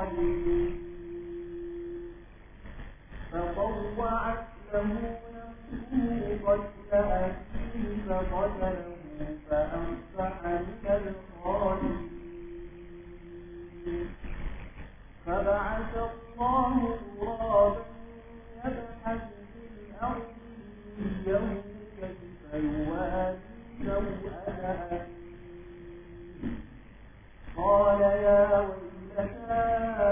الصالحين فطوعت له نفسه قتل أخيه فقتله فأصبح من الخالدين فبعث الله غرابا يبحث في الأرض ليريه كيف يواري سوءة أخيه قال يا ويلتى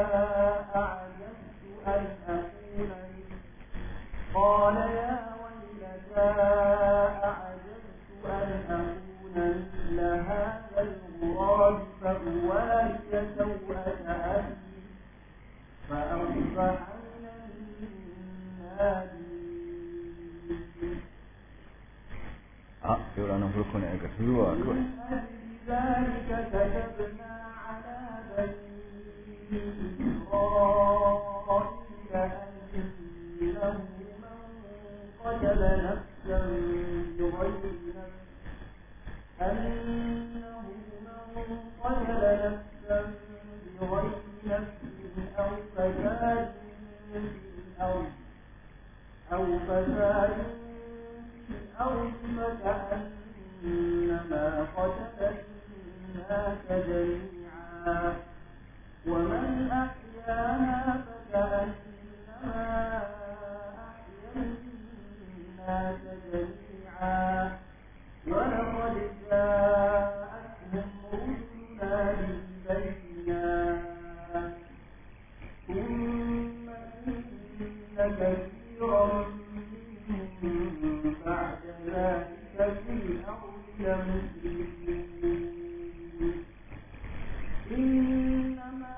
أعجبت أن أكون قال يا ويلتى أعجبت أن أكون مثل هذا الغراب فأواري سوءة أخي فأصبح من النادمين a yau ranar farko ne aka zuwa kawai ذلك كتبنا على بني إسرائيل أنه من قتل نفسا بغير نفس أنه من قتل نفسا بغير نفس أو فساد في الأرض أو فساد في الأرض فكأنما قتل الناس جميعا ومن أحياها فكأنما أحيا الناس جميعا ولقد جاءتهم رسلنا بالبينات ثم إن كثيرا منهم بعد ذلك في الأرض لمسرفون إنما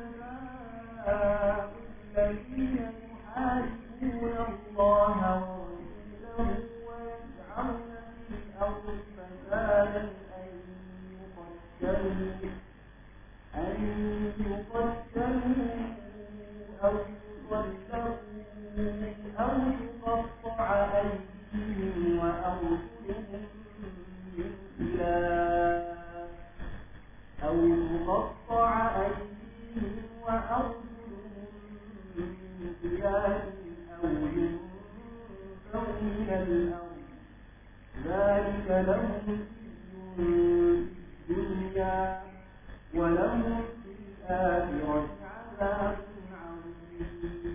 جزاء الذين يحاربون الله ورسوله ويسعون في الأرض فسادا أن يقتلوا أن يقتلوا أو يصلبوا أو تقطع أيديهم وأرجلهم من خلاف أو تقطع أيديهم وأرجلهم من خلاف أو ينفوا من الأرض ذلك لهم خزي في الدنيا ولهم في الآخرة عذاب عظيم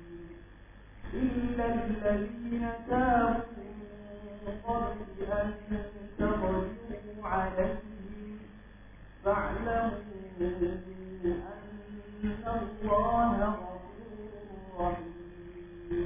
إلا الذين تابوا من قبل أن تقدروا عليهم فاعلموا أن الله غفور رحيم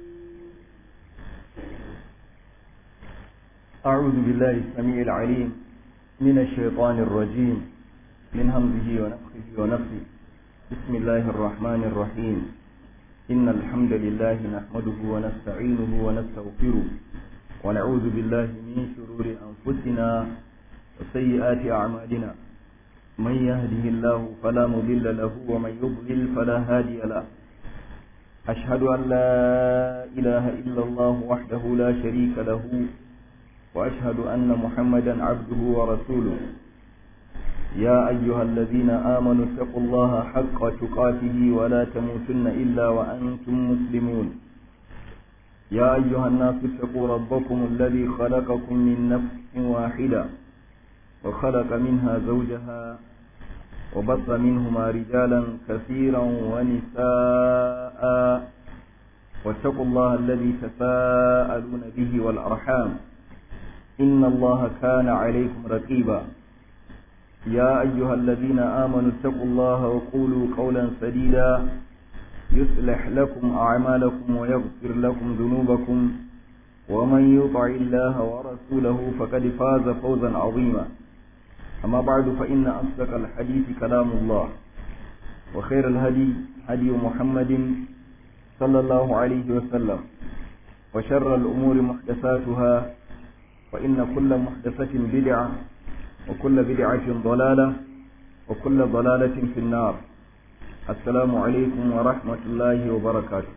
أعوذ بالله السميع العليم من الشيطان الرجيم من همزه ونفخه ونفخه بسم الله الرحمن الرحيم إن الحمد لله نحمده ونستعينه ونستغفره ونعوذ بالله من شرور أنفسنا وسيئات أعمالنا من يهده الله فلا مضل له ومن يضلل فلا هادي له أشهد أن لا إله إلا الله وحده لا شريك له وأشهد أن محمدا عبده ورسوله يا أيها الذين آمنوا اتقوا الله حق تقاته ولا تموتن إلا وأنتم مسلمون يا أيها الناس اتقوا ربكم الذي خلقكم من نفس واحدة وخلق منها زوجها وبط منهما رجالا كثيرا ونساء واتقوا الله الذي تساءلون به والأرحام إن الله كان عليكم رقيبا يا أيها الذين آمنوا اتقوا الله وقولوا قولا سديدا يصلح لكم أعمالكم ويغفر لكم ذنوبكم ومن يطع الله ورسوله فقد فاز فوزا عظيما أما بعد فإن أصدق الحديث كلام الله وخير الهدي هدي محمد صلى الله عليه وسلم وشر الأمور محدثاتها وإن كل محدثة بدعة وكل بدعة ضلالة وكل ضلالة في النار السلام عليكم ورحمة الله وبركاته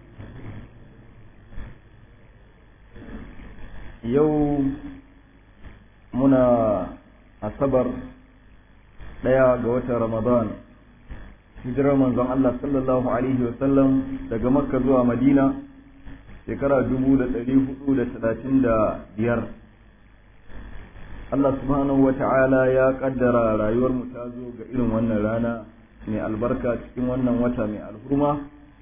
يوم منا أصبر ɗaya ga watan Ramadan hijirar manzon Allah sallallahu alaihi wa sallam daga makka zuwa madina shekara dubu da ɗari hudu da talatin da biyar Allah subhanahu wa ta'ala ya kaddara rayuwar mu ta zo ga irin wannan rana mai albarka cikin wannan wata mai alhurma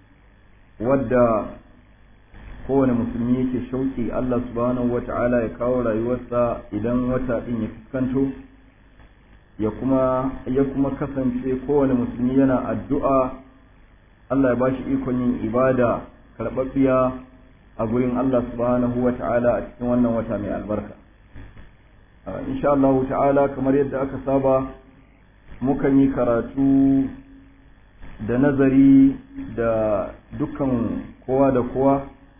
wadda kowane musulmi yake shauƙi Allah subhanahu wa ta'ala ya kawo rayuwarsa idan wata ɗin ya fuskanto ya kuma ya kuma kasance kowane musulmi yana addu'a Allah ya bashi ikon yin ibada karɓaɓɓiya a gurin Allah subhanahu wa ta'ala a cikin wannan wata mai albarka insha Allah ta'ala kamar yadda aka saba mukan yi karatu da nazari da dukkan kowa da kowa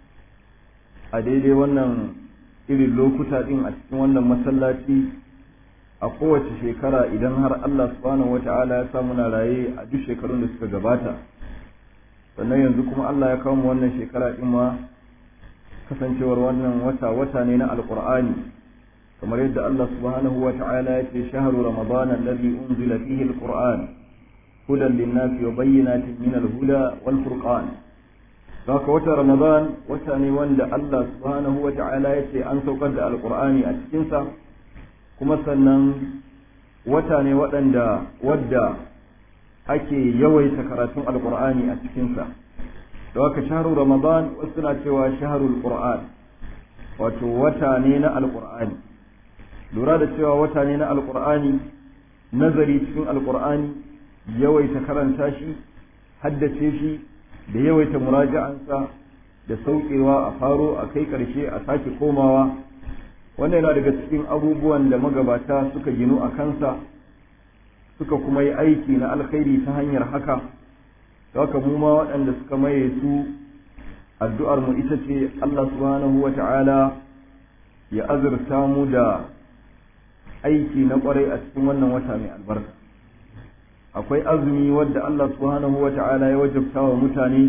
a daidai wannan irin lokuta din a cikin wannan masallaci a kowace shekara idan har Allah subhanahu wa ta'ala ya sa muna raye a duk shekarun da suka gabata sannan yanzu kuma Allah ya kawo mu wannan shekara din ma kasancewar wannan wata wata ne na alqur'ani kamar yadda Allah subhanahu wa ta'ala ya ce shahru ramadan alladhi unzila fihi alqur'an hudan lin-nasi wa bayyinatin min al-huda wal furqan haka wata ramadan wata ne wanda Allah subhanahu wa ta'ala ya ce an saukar da alqur'ani a cikin sa kuma sannan wata ne waɗanda wadda ake yawaita karatun alqur'ani a cikin sa da haka shahru ramadan wasu na cewa shahrul qur'an wato wata ne na alqur'ani lura da cewa wata ne na alkur'ani nazari cikin alkur'ani yawaita karanta shi haddace shi da yawaita muraja'ansa da sauƙewa a faro a kai ƙarshe a sake komawa wannan yana daga cikin abubuwan da magabata suka ginu a kansa suka kuma yi aiki na alkhairi ta hanyar haka da haka mu ma waɗanda suka maye su addu'ar mu ita ce Allah subhanahu wa ta'ala ya azurta mu da aiki na kwarai a cikin wannan wata mai albarka akwai azumi wadda Allah subhanahu wa ta'ala ya wajabta wa mutane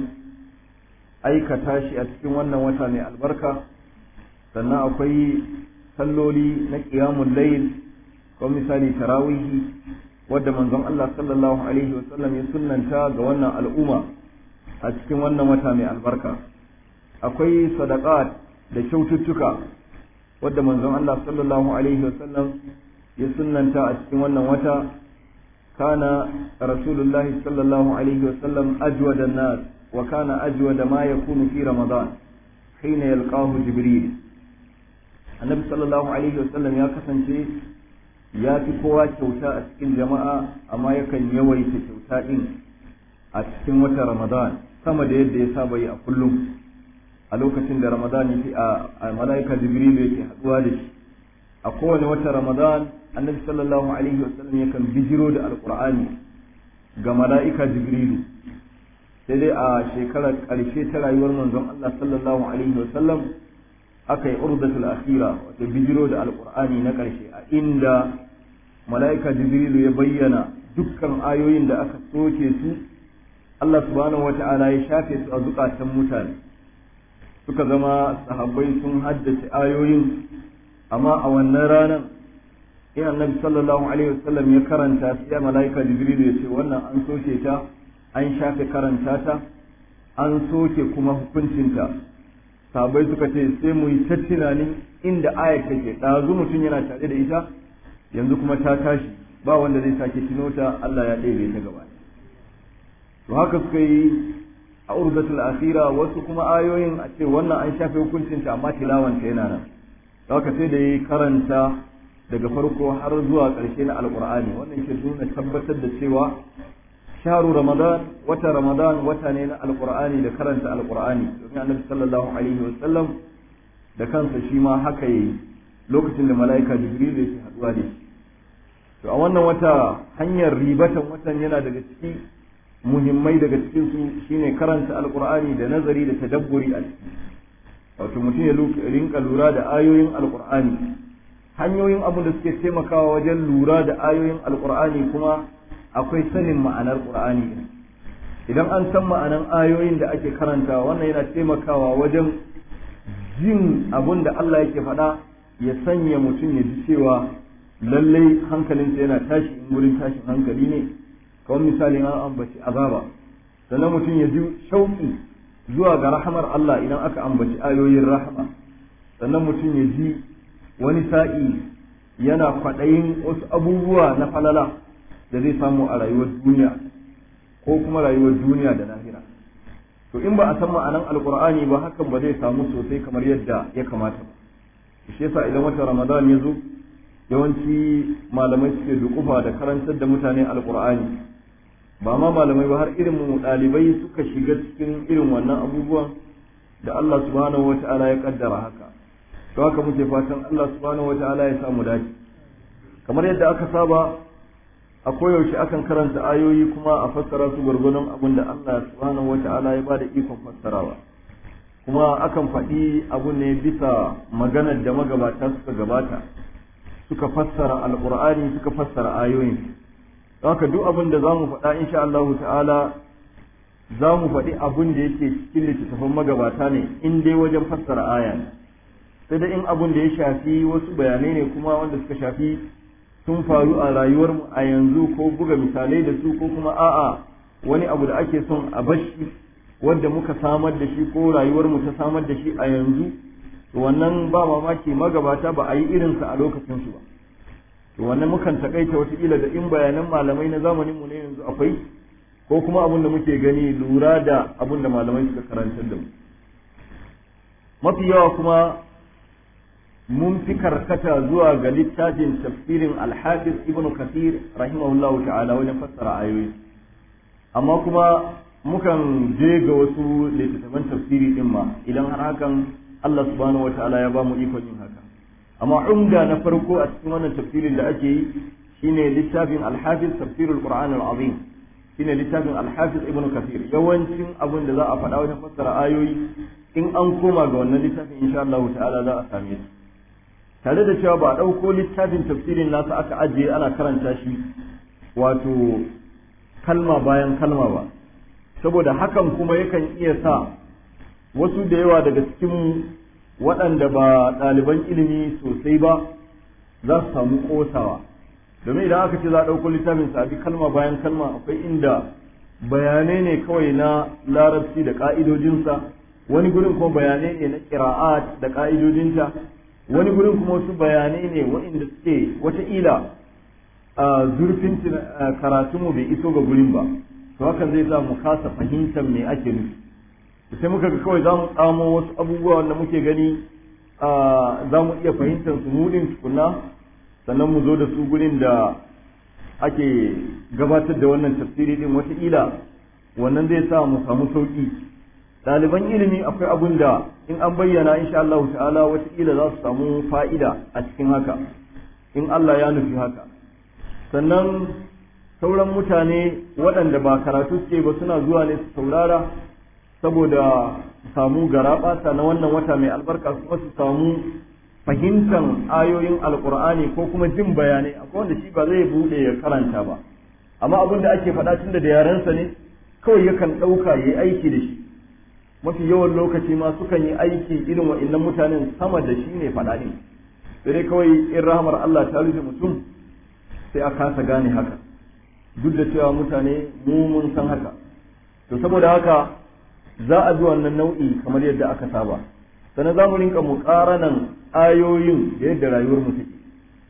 aikata shi a cikin wannan wata mai albarka sannan akwai salloli na qiyamul layl ko misali tarawihi wadda manzon Allah sallallahu alaihi wa sallam ya sunnanta ga wannan al'umma a cikin wannan wata mai albarka akwai sadaqat da kyaututtuka wadda manzon Allah sallallahu alaihi wa sallam ya sunnanta a cikin wannan wata kana rasulullahi sallallahu alaihi wa sallam ajwada nas wa kana ajwada ma yakunu fi ramadan hina yalqahu jibril annabi sallallahu alaihi wa sallam ya kasance ya fi kowa kyauta a cikin jama'a amma yakan yawaita kyauta din a cikin wata ramadan sama da yadda ya saba yi a kullum a lokacin da ramadan yake a malaika jibril yake haduwa da shi a kowane wata ramadan annabi sallallahu alaihi wasallam yakan bijiro da alqur'ani ga mala'ika jibrilu sai dai a shekarar ƙarshe ta rayuwar manzon Allah sallallahu alaihi wasallam aka yi urdatul akhira wato bijiro da alqur'ani na ƙarshe a inda mala'ika jibrilu ya bayyana dukkan ayoyin da aka soke su Allah subhanahu wata'ala ya shafe su a zukatan mutane suka zama sahabbai sun haddace ayoyin amma a wannan ranar in annabi sallallahu alaihi wasallam ya karanta sai malaika jibril ya ce wannan an soke ta an shafe karanta ta an soke kuma hukuncinta sahabbai suka ce sai mu yi ta tunanin inda ayat take ɗazu mutum yana tare da ita yanzu kuma ta tashi ba wanda zai sake tuno ta Allah ya ɗebe ta gaba to haka suka yi a urzatul akhira wasu kuma ayoyin a ce wannan an shafe hukuncinta amma tilawanta yana nan haka sai da yi karanta daga farko har zuwa ƙarshe na alƙur'ani wannan ke nuna tabbatar da cewa sharu ramadan wata ramadan wata ne na alƙur'ani da karanta alƙur'ani domin annabi sallallahu alaihi wa sallam da kansa shi ma haka yayi lokacin da mala'ika jibril yake haduwa da shi to a wannan wata hanyar ribatan watan yana daga ciki muhimmai daga cikin su shine karanta alƙur'ani da nazari da tadabburi a ciki wato mutum ya rinka lura da ayoyin alkur'ani hanyoyin abin da suke taimakawa wajen lura da ayoyin alkur'ani kuma akwai sanin ma'anar qur'ani idan an san ma'anar ayoyin da ake karantawa wannan yana taimakawa wajen jin abin da Allah yake faɗa ya sanya mutum ya ji cewa lallai hankalinsa yana tashi in wurin tashin hankali ne kamar misali an ambaci azaba sannan mutum ya ji shauki zuwa ga rahamar Allah idan aka ambaci ayoyin rahama sannan mutum ya ji wani sa'i yana kwaɗayin wasu abubuwa na falala da zai samu a rayuwar duniya ko kuma rayuwar duniya da lahira to in ba a san ma'anan alkur'ani ba hakan ba zai samu sosai kamar yadda ya kamata ba shi yasa idan watan ramadan ya zo yawanci malamai suke dukufa da karantar da mutane alkur'ani ba ma malamai ba har irin mu ɗalibai suka shiga cikin irin wannan abubuwan da Allah subhanahu wata'ala ya kaddara haka to haka muke fatan Allah subhanahu wata'ala ya samu dace kamar yadda aka saba a koyaushe akan karanta ayoyi kuma a fassara su gwargwadon abin da Allah subhanahu wata'ala ya bada ikon fassarawa kuma akan faɗi abu ne bisa maganar da magabata suka gabata suka fassara alqur'ani suka fassara ayoyin haka duk abin da zamu faɗa insha Allah ta'ala za mu faɗi abin da yake cikin littattafan magabata ne in dai wajen fassara aya ne sai da in abin da ya shafi wasu bayanai ne kuma wanda suka shafi sun faru a rayuwarmu a yanzu ko buga misalai da su ko kuma a'a wani abu da ake son a bashi wanda muka samar da shi ko rayuwarmu ta samar da shi a yanzu to wannan ba mamaki magabata ba a yi irinsa a lokacin su ba to wannan mukan takaita wataƙila da in bayanan malamai na zamaninmu ne yanzu akwai ko kuma abin da muke gani lura da abin da malamai suka karantar da mu mafi yawa kuma mun fi karkata zuwa ga littafin tafsirin alhafiz ibn kathir rahimahullah ta'ala wajen fassara ayoyi amma kuma mukan je ga wasu littattafan tafsiri din ma idan har hakan Allah subhanahu wa ta'ala ya ba mu ikon yin haka amma umda na farko a cikin wannan tafsirin da ake yi shine littafin alhafiz tafsirul qur'an al-azim shine littafin alhafiz ibn kathir yawancin abin da za a faɗa wajen fassara ayoyi in an koma ga wannan littafin insha Allah ta'ala za a same su tare da cewa ba a ɗauko littafin tafsirin nasa aka ajiye ana karanta shi wato kalma bayan kalma ba saboda hakan kuma yakan iya sa wasu da yawa daga cikin waɗanda ba ɗaliban ilimi sosai ba za su samu ƙosawa domin idan aka ce za a ɗauko littafin sa bi kalma bayan kalma akwai inda bayanai ne kawai na larabci da ƙa'idojinsa wani gurin kuma bayanai ne na ƙira'at da ƙa'idojinta wani gurin kuma wasu bayanai ne waɗanda suke wataƙila a zurfin karatunmu bai iso ga gurin ba to hakan zai sa mu kasa fahimtar me ake nufi sai muka ga kawai za mu tsamo wasu abubuwa wanda muke gani za mu iya fahimtar su mudin tukuna sannan mu zo da su gurin da ake gabatar da wannan tafsiri din wataƙila wannan zai sa mu samu sauƙi ɗaliban ilimi akwai abun da in an bayyana insha Allah ta'ala wataƙila za su samu fa'ida a cikin haka in Allah ya nufi haka sannan sauran mutane waɗanda ba karatu suke ba suna zuwa ne su saurara saboda su samu garaɓasa na wannan wata mai albarka kuma su samu fahimtar ayoyin alkur'ani ko kuma jin bayanai akwai wanda shi ba zai buɗe ya karanta ba amma abin da ake faɗa tun da yarensa ne kawai yakan ɗauka ya yi aiki da shi mafi yawan lokaci ma sukan yi aiki irin wa'annan mutanen sama da shi ne faɗa ne sai dai kawai in rahamar Allah ta rufe mutum sai a kasa gane haka duk da cewa mutane mu mun san haka to saboda haka za a bi wannan nau'i kamar yadda aka saba sannan za mu rinka muƙaranan ayoyin da yadda rayuwar mu take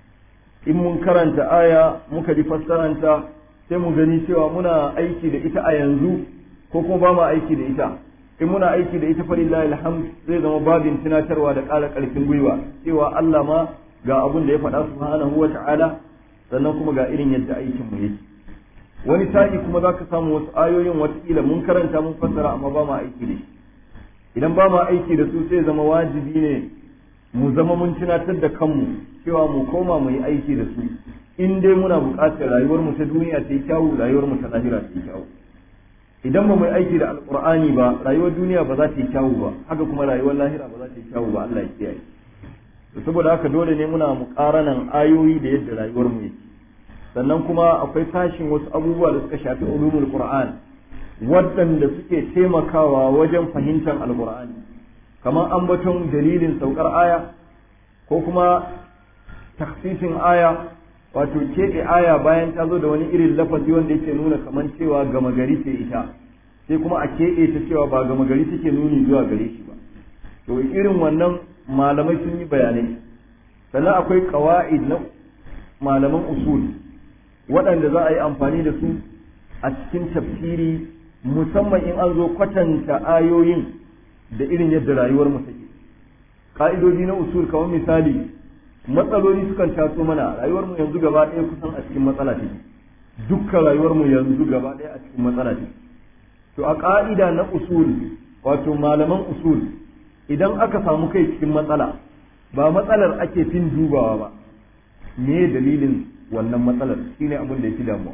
in mun karanta aya muka ji fassaranta sai mu gani cewa muna aiki da ita a yanzu ko kuma ba mu aiki da ita in muna aiki da ita falillahi alhamd zai zama babin tunatarwa da ƙara ƙarfin gwiwa cewa Allah ma ga abun da ya faɗa subhanahu wa ta'ala sannan kuma ga irin yadda aikin mu yake wani sa'i kuma za ka samu wasu ayoyin watakila mun karanta mun fassara amma ba mu aiki da shi idan ba mu aiki da su sai zama wajibi ne mu zama mun tunatar da kanmu cewa mu koma mu yi aiki da su in dai muna buƙatar rayuwar mu ta duniya ta yi kyawu rayuwar mu ta lahira ta yi kyawu idan ba mu yi aiki da alqur'ani ba rayuwar duniya ba za ta yi kyawu ba haka kuma rayuwar lahira ba za ta yi kyawu ba Allah ya kiyaye to saboda haka dole ne muna muƙaranan ayoyi da yadda rayuwar mu yake sannan kuma akwai sashin wasu abubuwa da suka shafi ulumul qur'an waɗanda suke taimakawa wajen fahimtar alqur'ani kamar ambaton dalilin saukar aya ko kuma taksisin aya wato keɓe aya bayan ta zo da wani irin lafazi wanda yake nuna kamar cewa gama gari ce ita sai kuma a keɓe ta cewa ba gama gari take nuni zuwa gare shi ba to irin wannan malamai sun yi bayanai sannan akwai ƙawa'id na malaman usul waɗanda za a yi amfani da su a cikin tafsiri musamman in an zo kwatanta ayoyin da irin yadda rayuwar mu take ka'idoji na usul kamar misali matsaloli sukan taso mana rayuwar mu yanzu gaba ɗaya kusan a cikin matsala take dukkan rayuwar mu yanzu gaba ɗaya a cikin matsala take to a ka'ida na usul wato malaman usul idan aka samu kai cikin matsala ba matsalar ake fin dubawa ba me dalilin wannan matsalar shine abin da yake damuwa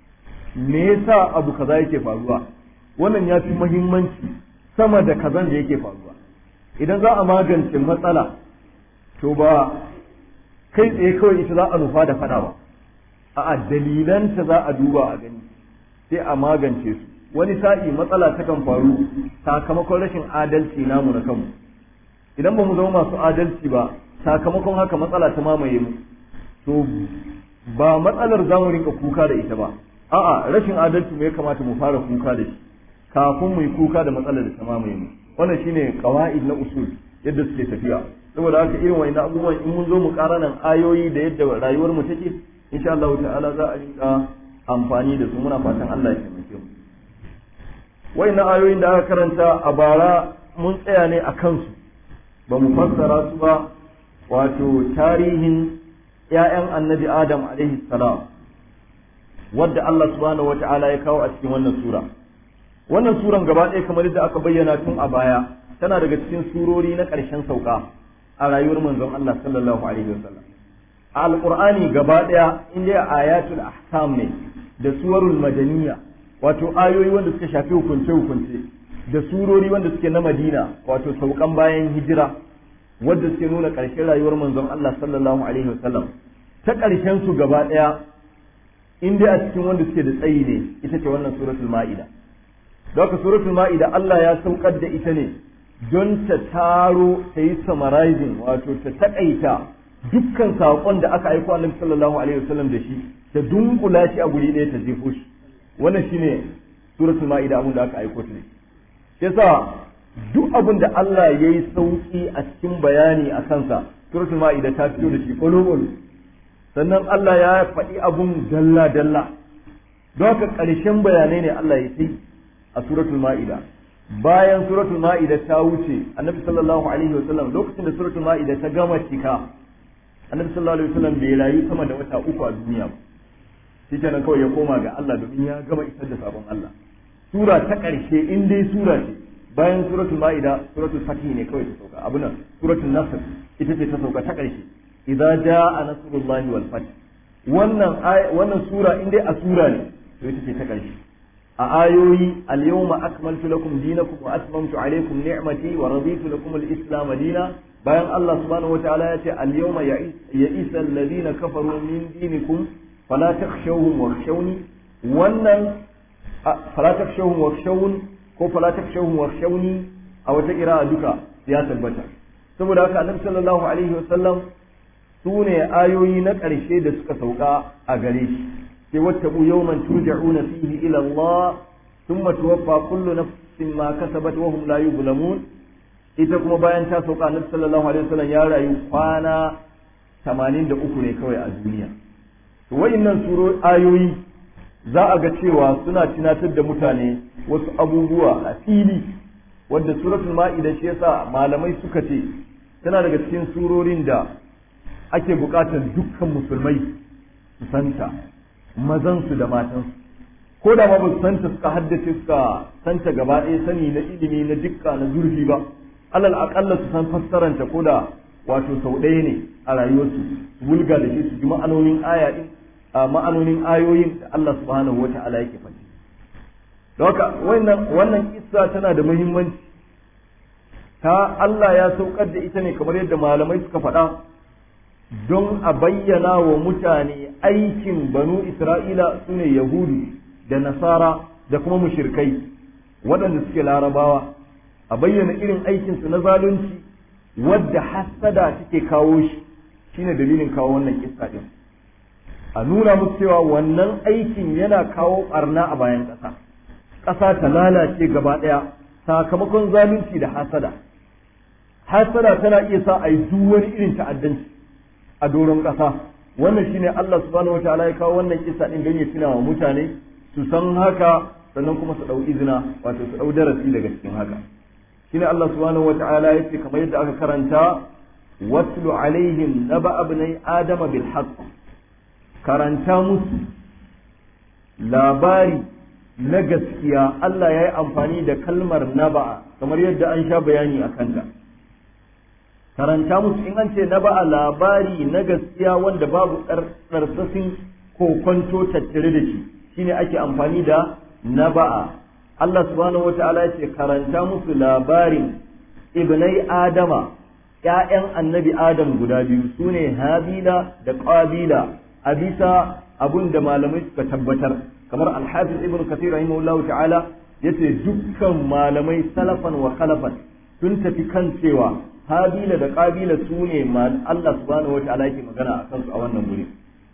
me yasa abu kaza yake faruwa wannan ya fi muhimmanci sama da kazan da yake faruwa idan za a magance matsala to ba kai tsaye kawai ita za a nufa da fada ba a'a dalilanta za a duba a gani sai a magance su wani sa'i matsala takan faru sakamakon rashin adalci namu na kanmu idan ba mu zama masu adalci ba sakamakon haka matsala ta mamaye mu to ba matsalar za mu rinka kuka da ita ba a'a rashin adalci mu ya kamata mu fara kuka da shi kafin mu yi kuka da matsalar da ta mamaye mu wannan shine qawaid na usul yadda suke tafiya saboda haka irin wani abubuwan in mun zo mu karanan ayoyi da yadda rayuwar mu take insha Allah ta'ala za a rinka amfani da su muna fatan Allah ya taimake mu wayannan ayoyin da aka karanta a bara mun tsaya ne a kansu ba mu fassara su ba wato tarihin ‘ya'yan annabi Adam alaihi salam wadda Allah subhanahu wa ta'ala ya kawo a cikin wannan sura. Wannan suran gaba ɗaya kamar yadda aka bayyana tun a baya tana daga cikin surori na ƙarshen sauka a rayuwar manzon Allah sallallahu alaihi wasallam. A Alƙur'ani gaba ɗaya inda ayatul ahkam ne da suwarul madaniya wato ayoyi wanda suka shafi hukunce-hukunce da surori wanda suke na Madina wato saukan bayan hijira wadda suke nuna ƙarshen rayuwar manzon Allah sallallahu alaihi wasallam ta ƙarshen su gaba ɗaya in dai a cikin wanda suke da tsayi ne ita ce wannan suratul ma'ida don haka suratul ma'ida Allah ya saukar da ita ne don ta taro ta yi summarizing wato ta taƙaita dukkan saƙon da aka aiko annabi sallallahu alaihi wasallam da shi ta dunkula shi a guri ɗaya ta jefo shi wannan shine suratul ma'ida abin da aka aiko ta ne yasa duk abin da Allah ya yi sauƙi a cikin bayani a kansa suratul ma'ida ta fito da shi ƙwalo sannan Allah ya faɗi abun dalla dalla don haka ƙarshen bayanai ne Allah ya yi a suratul ma'ida bayan suratul ma'ida ta wuce annabi sallallahu alaihi wasallam lokacin da suratul ma'ida ta gama cika annabi sallallahu alaihi wasallam bai rayu sama da wata uku a duniya ba shi kenan kawai ya koma ga Allah domin ya gama isar da sabon Allah sura ta ƙarshe in dai sura ce bayan suratul ma'ida suratul fatih ne kawai ta sauka abu nan suratul nasr ita ce ta sauka ta ƙarshe idza jaa nasrullahi wal fath wannan wannan sura in dai a sura ne to ita ce ta ƙarshe a ayoyi al-yawma akmaltu lakum dinakum wa atmamtu alaykum ni'mati wa raditu lakum al-islam dina bayan Allah subhanahu wataala ya ce al-yawma ya'isa alladhina kafaru min dinikum fala takhshawhum wakhshawni wannan fala takhshawhum wakhshawni ko fala takshawhum wakhshawni a wata qira'a duka ya tabbata saboda haka annabi sallallahu alaihi wasallam su ne ayoyi na ƙarshe da suka sauka a gare shi sai wattabu yawman turja'una fihi ila Allah thumma tuwaffa kullu nafsin ma kasabat wa hum la yuzlamun ita kuma bayan ta sauka annabi sallallahu alaihi wasallam ya rayu kwana 83 ne kawai a duniya to wayannan suro ayoyi za a ga cewa suna tunatar da mutane wasu abubuwa a fili wadda suratul ma'ida shi yasa malamai suka ce tana daga cikin surorin da ake buƙatar dukkan musulmai su santa mazansu da matansu ko da ma ba su santa suka haddace suka santa gaba ɗaya sani na ilimi na dukka na zurfi ba alal aƙalla su san fassaranta ko da wato sau ɗaya ne a rayuwarsu su wulga da shi su ji ma'anonin aya ɗin ma'anonin ayoyin da Allah subhanahu wa ta'ala yake faɗi don haka wannan wannan kissa tana da muhimmanci ta Allah ya saukar da ita ne kamar yadda malamai suka faɗa don a bayyana wa mutane aikin banu Isra'ila sune Yahudu da Nasara da kuma mushirkai waɗanda suke larabawa a bayyana irin aikinsu na zalunci wadda hassada take kawo shi shine dalilin kawo wannan kissa din a nuna musu cewa wannan aikin yana kawo barna a bayan ƙasa ƙasa ta lalace gaba ɗaya sakamakon zalunci da hasada hasada tana iya sa a yi duk wani irin ta'addanci a doron ƙasa wannan shine Allah subhanahu wataala ya kawo wannan kisa din don ya tuna wa mutane su san haka sannan kuma su ɗau izina wato su ɗau darasi daga cikin haka shine Allah subhanahu wataala ya ce kamar yadda aka karanta watlu alaihim naba abnai adama bil haqq karanta musu labari na gaskiya Allah ya yi amfani da kalmar naba'a kamar yadda an sha bayani a kanta karanta musu in an ce naba'a labari na gaskiya wanda babu tsarsasin kokonto tattare da shi shine ake amfani da naba'a Allah subhanahu wata'ala ya ce karanta musu labarin ibnai adama ‘ya'yan annabi adam guda biyu su ne habila da ƙabila a bisa abun da malamai suka tabbatar kamar alhafiz ibn kathir rahimahullahu ta'ala yace dukkan malamai salafan wa khalafan sun tafi kan cewa habila da qabila su ne Allah subhanahu wata'ala yake magana a kansu a wannan guri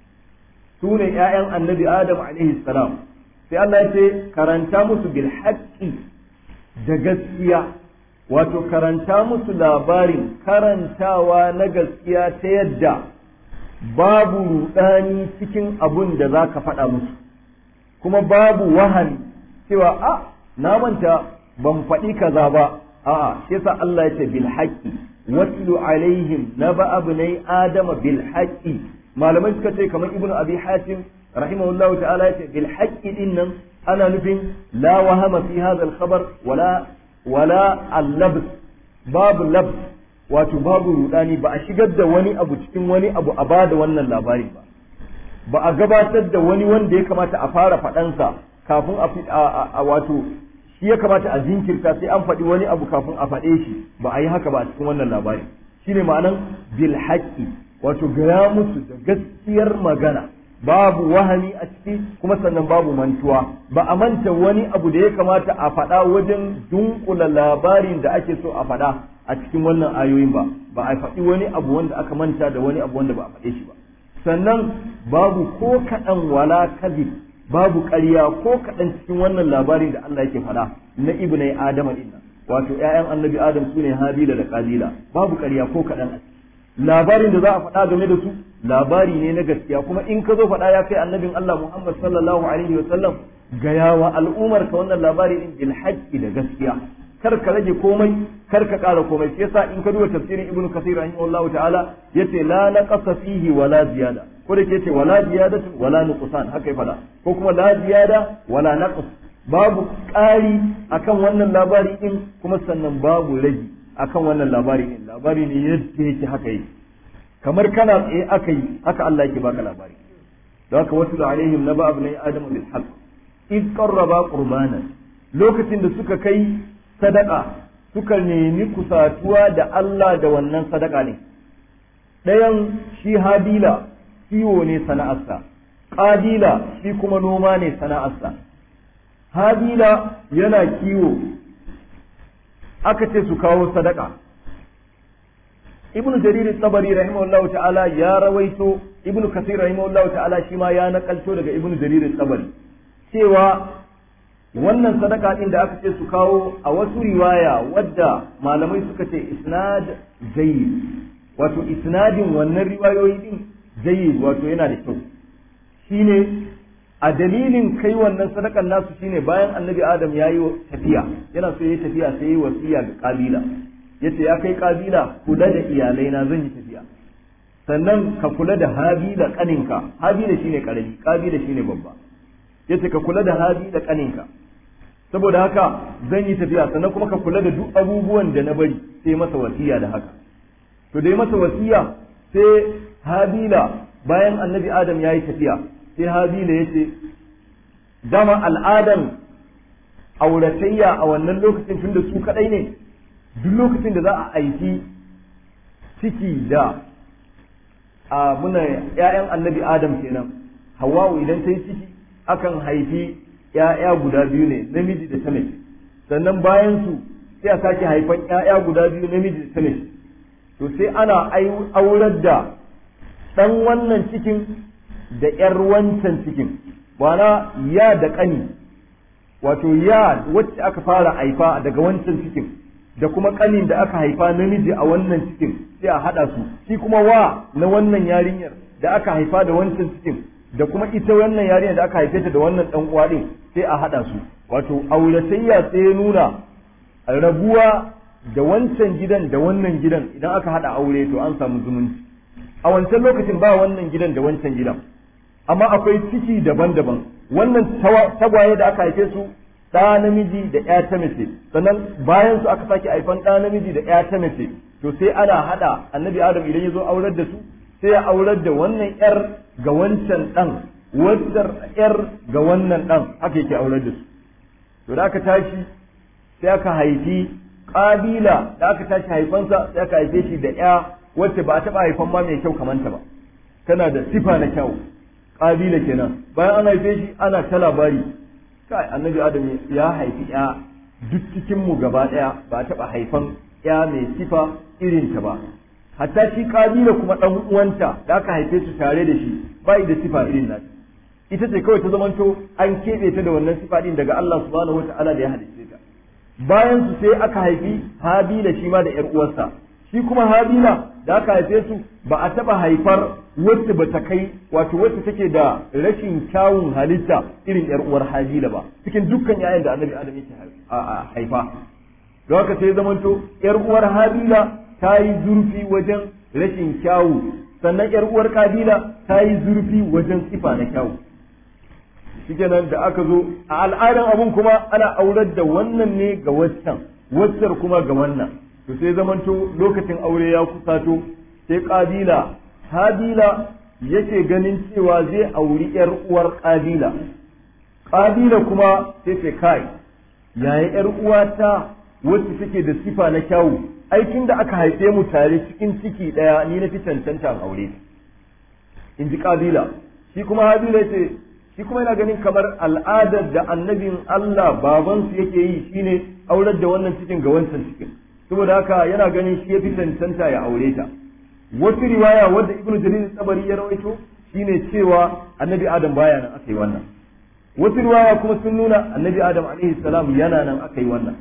su ne ƴaƴan annabi adam alaihi salam sai Allah yace karanta musu bil haqqi da gaskiya wato karanta musu labarin karantawa na gaskiya ta yadda babu rudani cikin abun da za ka faɗa musu kuma babu wahani cewa a na manta ban faɗi kaza ba a'a shi yasa Allah ya ce bil haqqi watlu alaihim naba abnai adama bil haqqi malamai suka ce kamar ibnu abi hatim rahimahullahu ta'ala ya ce bil haqqi din nan ana nufin la wahama fi hadha al khabar wala wala al-labs babu labs wato babu rudani ba a shigar da wani abu cikin wani abu a bada wannan labari ba ba a gabatar da wani wanda ya kamata a fara faɗansa kafin a wato shi ya kamata a jinkirta sai an faɗi wani abu kafin a faɗe shi ba a yi haka ba a cikin wannan labari shine ma'anan bil haqqi wato gaya musu da gaskiyar magana babu wahani a ciki kuma sannan babu mantuwa ba a manta wani abu da ya kamata a faɗa wajen dunkula labarin da ake so a faɗa a cikin wannan ayoyin ba ba a faɗi wani abu wanda aka manta da wani abu wanda ba a faɗe shi ba sannan babu ko kaɗan wala kadhib babu ƙarya ko kaɗan cikin wannan labarin da Allah yake faɗa na ibnai adama din wato ƴaƴan annabi adam sune habila da qabila babu ƙarya ko kaɗan a labarin da za a faɗa game da su labari ne na gaskiya kuma in ka zo faɗa ya kai annabin Allah Muhammad sallallahu alaihi wa sallam gaya wa al'ummar ka wannan labari din bil haqqi da gaskiya kar ka rage komai kar ka ƙara komai sai yasa in ka duba tafsirin ibnu kasir rahimahullahu ta'ala yace la naqasa fihi wala ziyada ko da yace wala ziyadatu wala nuqsan haka ya faɗa ko kuma la ziyada wala naqs babu ƙari akan wannan labari din kuma sannan babu rage akan wannan labari din labari ne yadda yake haka yake kamar kana tsaye aka yi haka Allah yake baka labari da haka wasu da alaihim na ba'ab na adamu bil haqq id qarraba qurbanan lokacin da suka kai sadaka suka nemi kusatuwa da Allah da wannan sadaka ne ɗayan shi habila kiwo ne sana'arsa ƙabila shi kuma noma ne sana'arsa habila yana kiwo aka ce su kawo sadaka ibnu jarir tabari rahimahullahu ta'ala ya rawaito ibnu kasir rahimahullahu ta'ala shi ma ya nakalto daga ibnu jarir tabari cewa wannan sadaka din da aka ce su kawo a wasu riwaya wadda malamai suka ce isnad jayyid wato isnadin wannan riwayoyi din jayyid wato yana da kyau shine a dalilin kai wannan sadakan nasu shine bayan annabi adam ya yi tafiya yana so ya yi tafiya sai ya yi wasiya ga kabila yace ya kai kabila kula da iyalai na zan yi tafiya sannan ka kula da habila kaninka habila shine karami kabila shine babba yace ka kula da habila kaninka saboda haka zan yi tafiya sannan kuma ka kula da duk abubuwan da na bari sai masa wasiya da haka to dai masa wasiya sai habila bayan annabi adam ya yi tafiya sai habila ya ce dama al'adan auratayya a wannan lokacin tun da su kadai ne duk lokacin da za a aiki ciki da a muna ‘ya'yan annabi adam kenan hawa'u idan ta yi ciki akan haifi ‘ya'ya guda biyu ne namiji da ta mace sannan bayan su sai a sake haifan ‘ya'ya guda biyu namiji da ta mace to sai ana aurar da ɗan wannan cikin da ‘yar wancan cikin wana ya da ƙani wato ya wacce aka fara haifa daga wancan cikin da kuma ƙanin da aka haifa namiji a wannan cikin sai a haɗa su shi kuma wa na wannan yarinyar da aka haifa da wancan cikin da kuma ita wannan yarinyar da aka haife ta da wannan ɗan uwa ɗin sai a haɗa su wato auratayya sai ya nuna rabuwa da wancan gidan da wannan gidan idan aka haɗa aure to an samu zumunci a wancan lokacin ba wannan gidan da wancan gidan amma akwai ciki daban-daban wannan tagwaye da aka haife su ɗa namiji da ƴa ta mace sannan bayan su aka sake haifan ɗa namiji da ƴa ta mace to sai ana haɗa annabi adam idan ya zo aurar da su sai ya aurar da wannan ƴar ga wancan ɗan wancan ƴar ga wannan ɗan haka yake aurar da su to da aka tashi sai aka haifi ƙabila da aka tashi haifansa sai aka haife shi da ƴa wacce ba a taɓa haifan ma mai kyau kamanta ba tana da sifa na kyau ƙabila kenan bayan an haife shi ana ta labari kai annabi adam ya haifi ya duk cikin mu gaba ɗaya ba a taɓa haifan ya mai sifa irin ta ba hatta shi ƙabila kuma ɗan uwanta da aka haife su tare da shi ba da sifa irin nata ita ce kawai ta zamanto an keɓe ta da wannan sifa ɗin daga Allah subhanahu wata'ala da ya halicce ta bayan su sai aka haifi habila shi ma da ƴar uwarsa shi kuma habila da aka haife su ba a taɓa haifar wacce ba ta kai wato wacce take da rashin kyawun halitta irin yar uwar habila ba cikin dukkan yayan da annabi adam yake haifa don haka sai zamanto yar uwar habila ta yi zurfi wajen rashin kyawu sannan yar uwar kabila ta yi zurfi wajen sifa na kyawu shikenan da aka zo a al'adan abun kuma ana aurar da wannan ne ga waccan waccar kuma ga wannan to sai zamanto lokacin aure ya kusato sai kabila habila yake ganin cewa zai auri yar uwar kabila kabila kuma sai ce kai yaya yar uwata wacce take da sifa na kyawu aikin da aka haife mu tare cikin ciki daya ni na fi cancanta aure in ji kabila shi kuma habila ce shi kuma yana ganin kamar al'adar da annabin Allah babansu yake yi shine aurar da wannan cikin ga wancan cikin saboda haka yana ganin shi ya fi cancanta ya aure ta wasu riwaya wadda ibnu jarir tsabari ya rawaito shine cewa annabi adam baya nan aka yi wannan wasu riwaya kuma sun nuna annabi adam alaihi salam yana nan aka yi wannan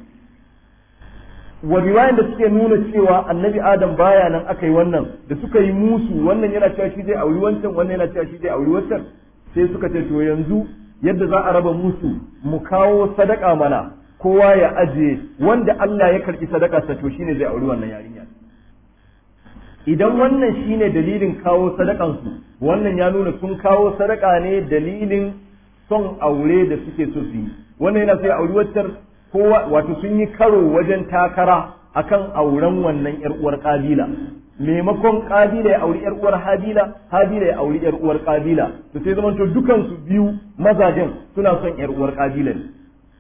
wa riwayan da suke nuna cewa annabi adam baya nan aka yi wannan da suka yi musu wannan yana cewa shi zai auri wancan wannan yana cewa shi zai auri wancan sai suka ce to yanzu yadda za a raba musu mu kawo sadaka mana kowa ya ajiye wanda Allah ya karbi sadaka sa to shine zai auri wannan yarinya idan wannan shine dalilin kawo sadakan su wannan ya nuna sun kawo sadaka ne dalilin son aure da suke so su yi wannan yana sai auri waccar kowa wato sun yi karo wajen takara akan auren wannan yar uwar kabila maimakon kabila ya auri yar uwar habila habila ya auri yar uwar kabila to sai zamanto dukan su biyu mazajen suna son yar uwar kabila ne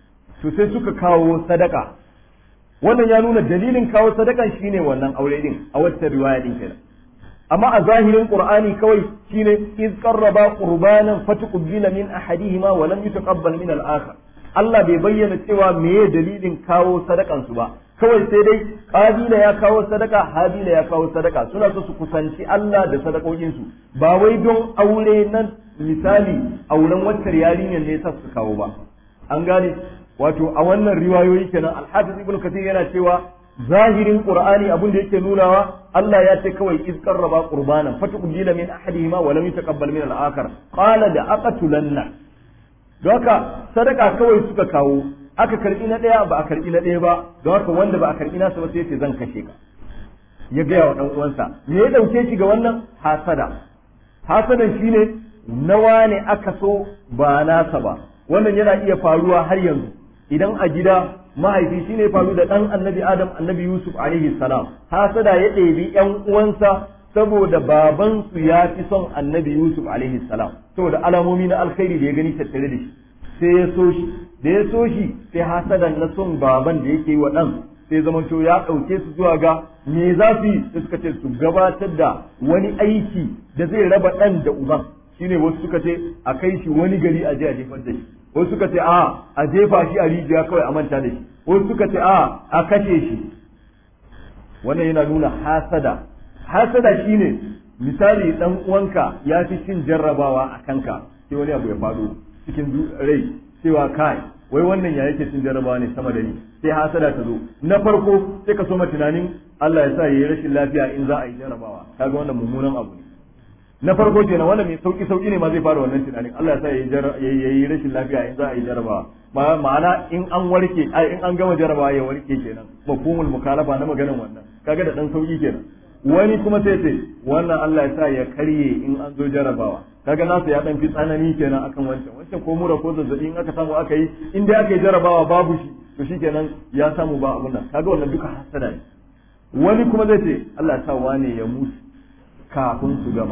to sai suka kawo sadaka wannan ya nuna dalilin kawo sadakan shine wannan aure din a wata riwaya din kenan amma a zahirin qur'ani kawai shine iz qarraba qurbanan fatuqbila min ahadihima wa lam yutaqabbal min al-akhar Allah bai bayyana cewa meye dalilin kawo sadakan su ba kawai sai dai kabila ya kawo sadaka habila ya kawo sadaka suna so su kusanci Allah da sadakokin su ba wai don aure nan misali auren waccar yarinyar ne sa su kawo ba an gane wato a wannan riwayoyi kenan al-hafiz ibn kathir yana cewa zahirin qur'ani abin da yake nunawa Allah ya ce kawai iz qarraba qurbanan fatuqbila min ahadihima wa lam yutaqabbal min al-akhar qala da aqatulanna don haka sadaka kawai suka kawo aka karbi na daya ba a karbi na daya ba don haka wanda ba a karbi nasa ba sai ce zan kashe ka ya gaya wa dan uwansa me ya dauke shi ga wannan hasada hasadan shine nawa ne aka so ba nasa ba wannan yana iya faruwa har yanzu idan a gida mahaifi shine faru da dan annabi adam annabi yusuf alaihi salam hasada ya ɗebi yan uwansa saboda babansu ya fi son annabi yusuf alaihi salam saboda alamomi na alkhairi da ya gani tattare da shi sai ya so shi da ya so shi sai hasadan na son baban da yake yi wa ɗan sai zamanto ya ɗauke su zuwa ga me za su yi sai suka ce su gabatar da wani aiki da zai raba ɗan da uban shine wasu suka ce a kai shi wani gari a je a jefar da shi wasu suka ce a a jefa shi a rijiya kawai a manta da shi wasu suka ce a a kashe shi wannan yana nuna hasada hasada shine misali dan uwanka ya fi cin jarrabawa a kanka sai wani abu ya faɗo cikin rai cewa kai wai wannan ya yake cin jarrabawa ne sama da ni sai hasada ta zo na farko sai ka soma tunanin Allah ya sa yayi rashin lafiya in za a yi jarrabawa kaga wannan mummunan abu ne na farko kenan wanda mai sauki sauki ne ma zai fara wannan tunanin Allah ya sa yayi rashin lafiya in za a yi jarrabawa ma'ana in an warke ai in an gama jarrabawa ya warke kenan mafhumul mukalafa na maganar wannan kaga da dan sauki kenan wani kuma sai ce wannan Allah ya sa ya karye in an zo jarrabawa kaga nasa ya dan fi tsanani kenan akan wancan wancan ko mura ko zazzabi in aka samu aka yi in dai aka yi jarrabawa babu shi to shikenan ya samu ba abun nan kaga wannan duka hasada ne wani kuma zai ce Allah ya sa wane ya mutu kafin su gama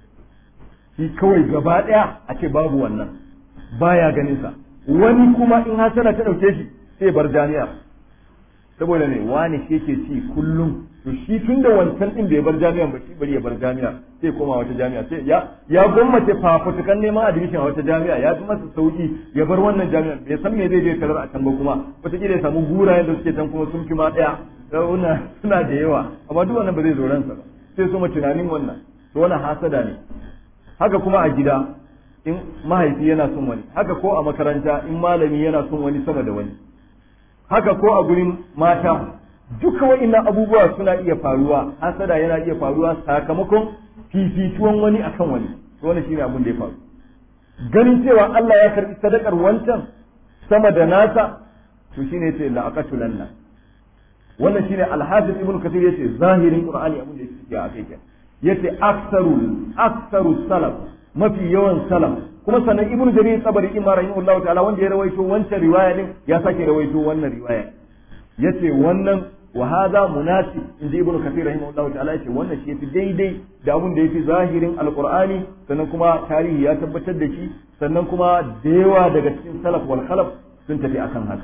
shi kawai gaba daya a ce babu wannan baya ganin sa wani kuma in hasada ta dauke shi sai bar jami'a saboda ne wani shi yake ci kullum to shi tun da wancan din da ya bar jami'an ba shi bari ya bar jami'a sai koma wata jami'a sai ya ya gwammace fafutukan neman admission a wata jami'a ya fi masa sauki ya bar wannan jami'a bai san me zai je tarar a can ba kuma wataƙila ya samu gurayen da suke can kuma sun fi ma ɗaya suna da yawa amma duk wannan ba zai zo ransa ba sai su tunanin wannan to wannan hasada ne haka kuma a gida in mahaifi yana son wani haka ko a makaranta in malami yana son wani sama da wani haka ko a gurin mata duka wa'innan abubuwa suna iya faruwa hasada yana iya faruwa sakamakon fifituwan wani akan wani to wannan shine abin da ya faru ganin cewa Allah ya karbi sadakar wancan sama da nasa to shine yace la aqatulanna wannan shine al-hafiz ibn kathir yace zahirin qur'ani abin da yake a kai kenan yace aktsaru aktsaru salaf mafi yawan salaf kuma sannan ibnu jarir sabari imma rahimahullahu ta'ala wanda ya rawaito wancan riwaya din ya sake rawaito wannan riwaya yace wannan wa hadha munasib inji ibnu kathir rahimahullahu ta'ala yace wannan shi yafi daidai da abun da yafi zahirin alqur'ani sannan kuma tarihi ya tabbatar da shi sannan kuma da yawa daga cikin salaf wal khalaf sun tafi akan haka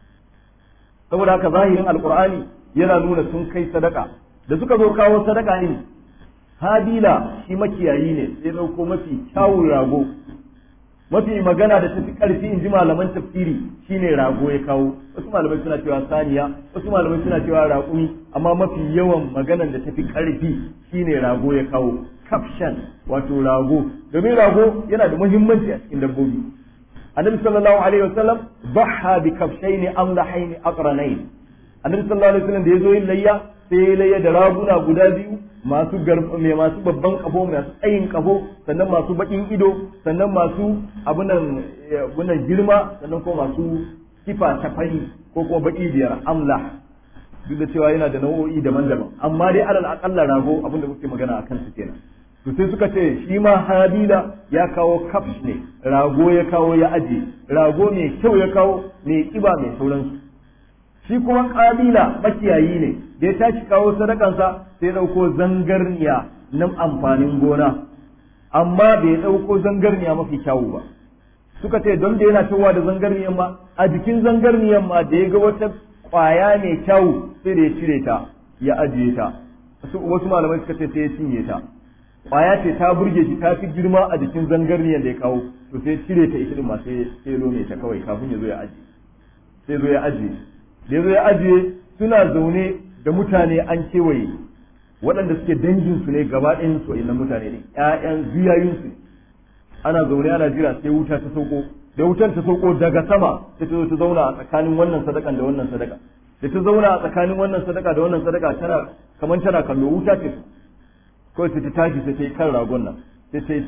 saboda haka zahirin alqur'ani yana nuna sun kai sadaka da suka zo kawo sadaka ne habila shi makiyayi ne sai dauko mafi kyawun rago mafi magana da tafi karfi in ji malaman tafsiri shine rago ya kawo wasu malamai suna cewa saniya wasu malamai suna cewa raƙumi amma mafi yawan maganan da tafi karfi shine rago ya kawo kafshan wato rago domin rago yana da muhimmanci a cikin dabbobi annabi sallallahu alaihi wasallam dhaha bi kafshaini amlahaini aqranain annabi sallallahu alaihi wasallam da yazo yin layya sai ya layya da raguna guda biyu masu mai masu babban kafo masu tsayin kafo sannan masu bakin ido sannan masu abunan abunan girma sannan kuma masu kifa ta fari ko kuma baki biyar amla duk da cewa yana da nau'o'i daban-daban amma dai alal akalla rago abinda muke magana akan su kenan to sai suka ce shi ma habila ya kawo kafsh ne rago ya kawo ya aje rago mai kyau ya kawo mai kiba mai sauransu shi kuma kabila makiyayi ne da ya tashi kawo sadakansa sai ɗauko zangarniya na amfanin gona amma bai ɗauko zangarniya mafi kyawu ba suka ce don da yana cewa da zangarniyan ma a jikin zangarniyan ma da ya ga wata ƙwaya mai kyawu sai da ya cire ta ya ajiye ta wasu malamai suka ce sai ya cinye ta ƙwaya ce ta burge shi ta fi girma a jikin zangarniyan da ya kawo to sai cire ta ita din ma sai ya lome ta kawai kafin ya zo ya ajiye sai zo ya ajiye da ya zo ya ajiye suna zaune da mutane an kewaye waɗanda suke danginsu ne gaba ɗayan su innan mutane ne ƴaƴan ziyayinsu ne ana zaune ana jira sai wuta ta sauko da wutar ta sauko daga sama sai ta zo ta zauna a tsakanin wannan sadakan da wannan sadaka da ta zauna a tsakanin wannan sadaka da wannan sadaka tana kamar tana kallo wuta ce kawai sai ta tashi sai ta yi kan ragon nan sai ta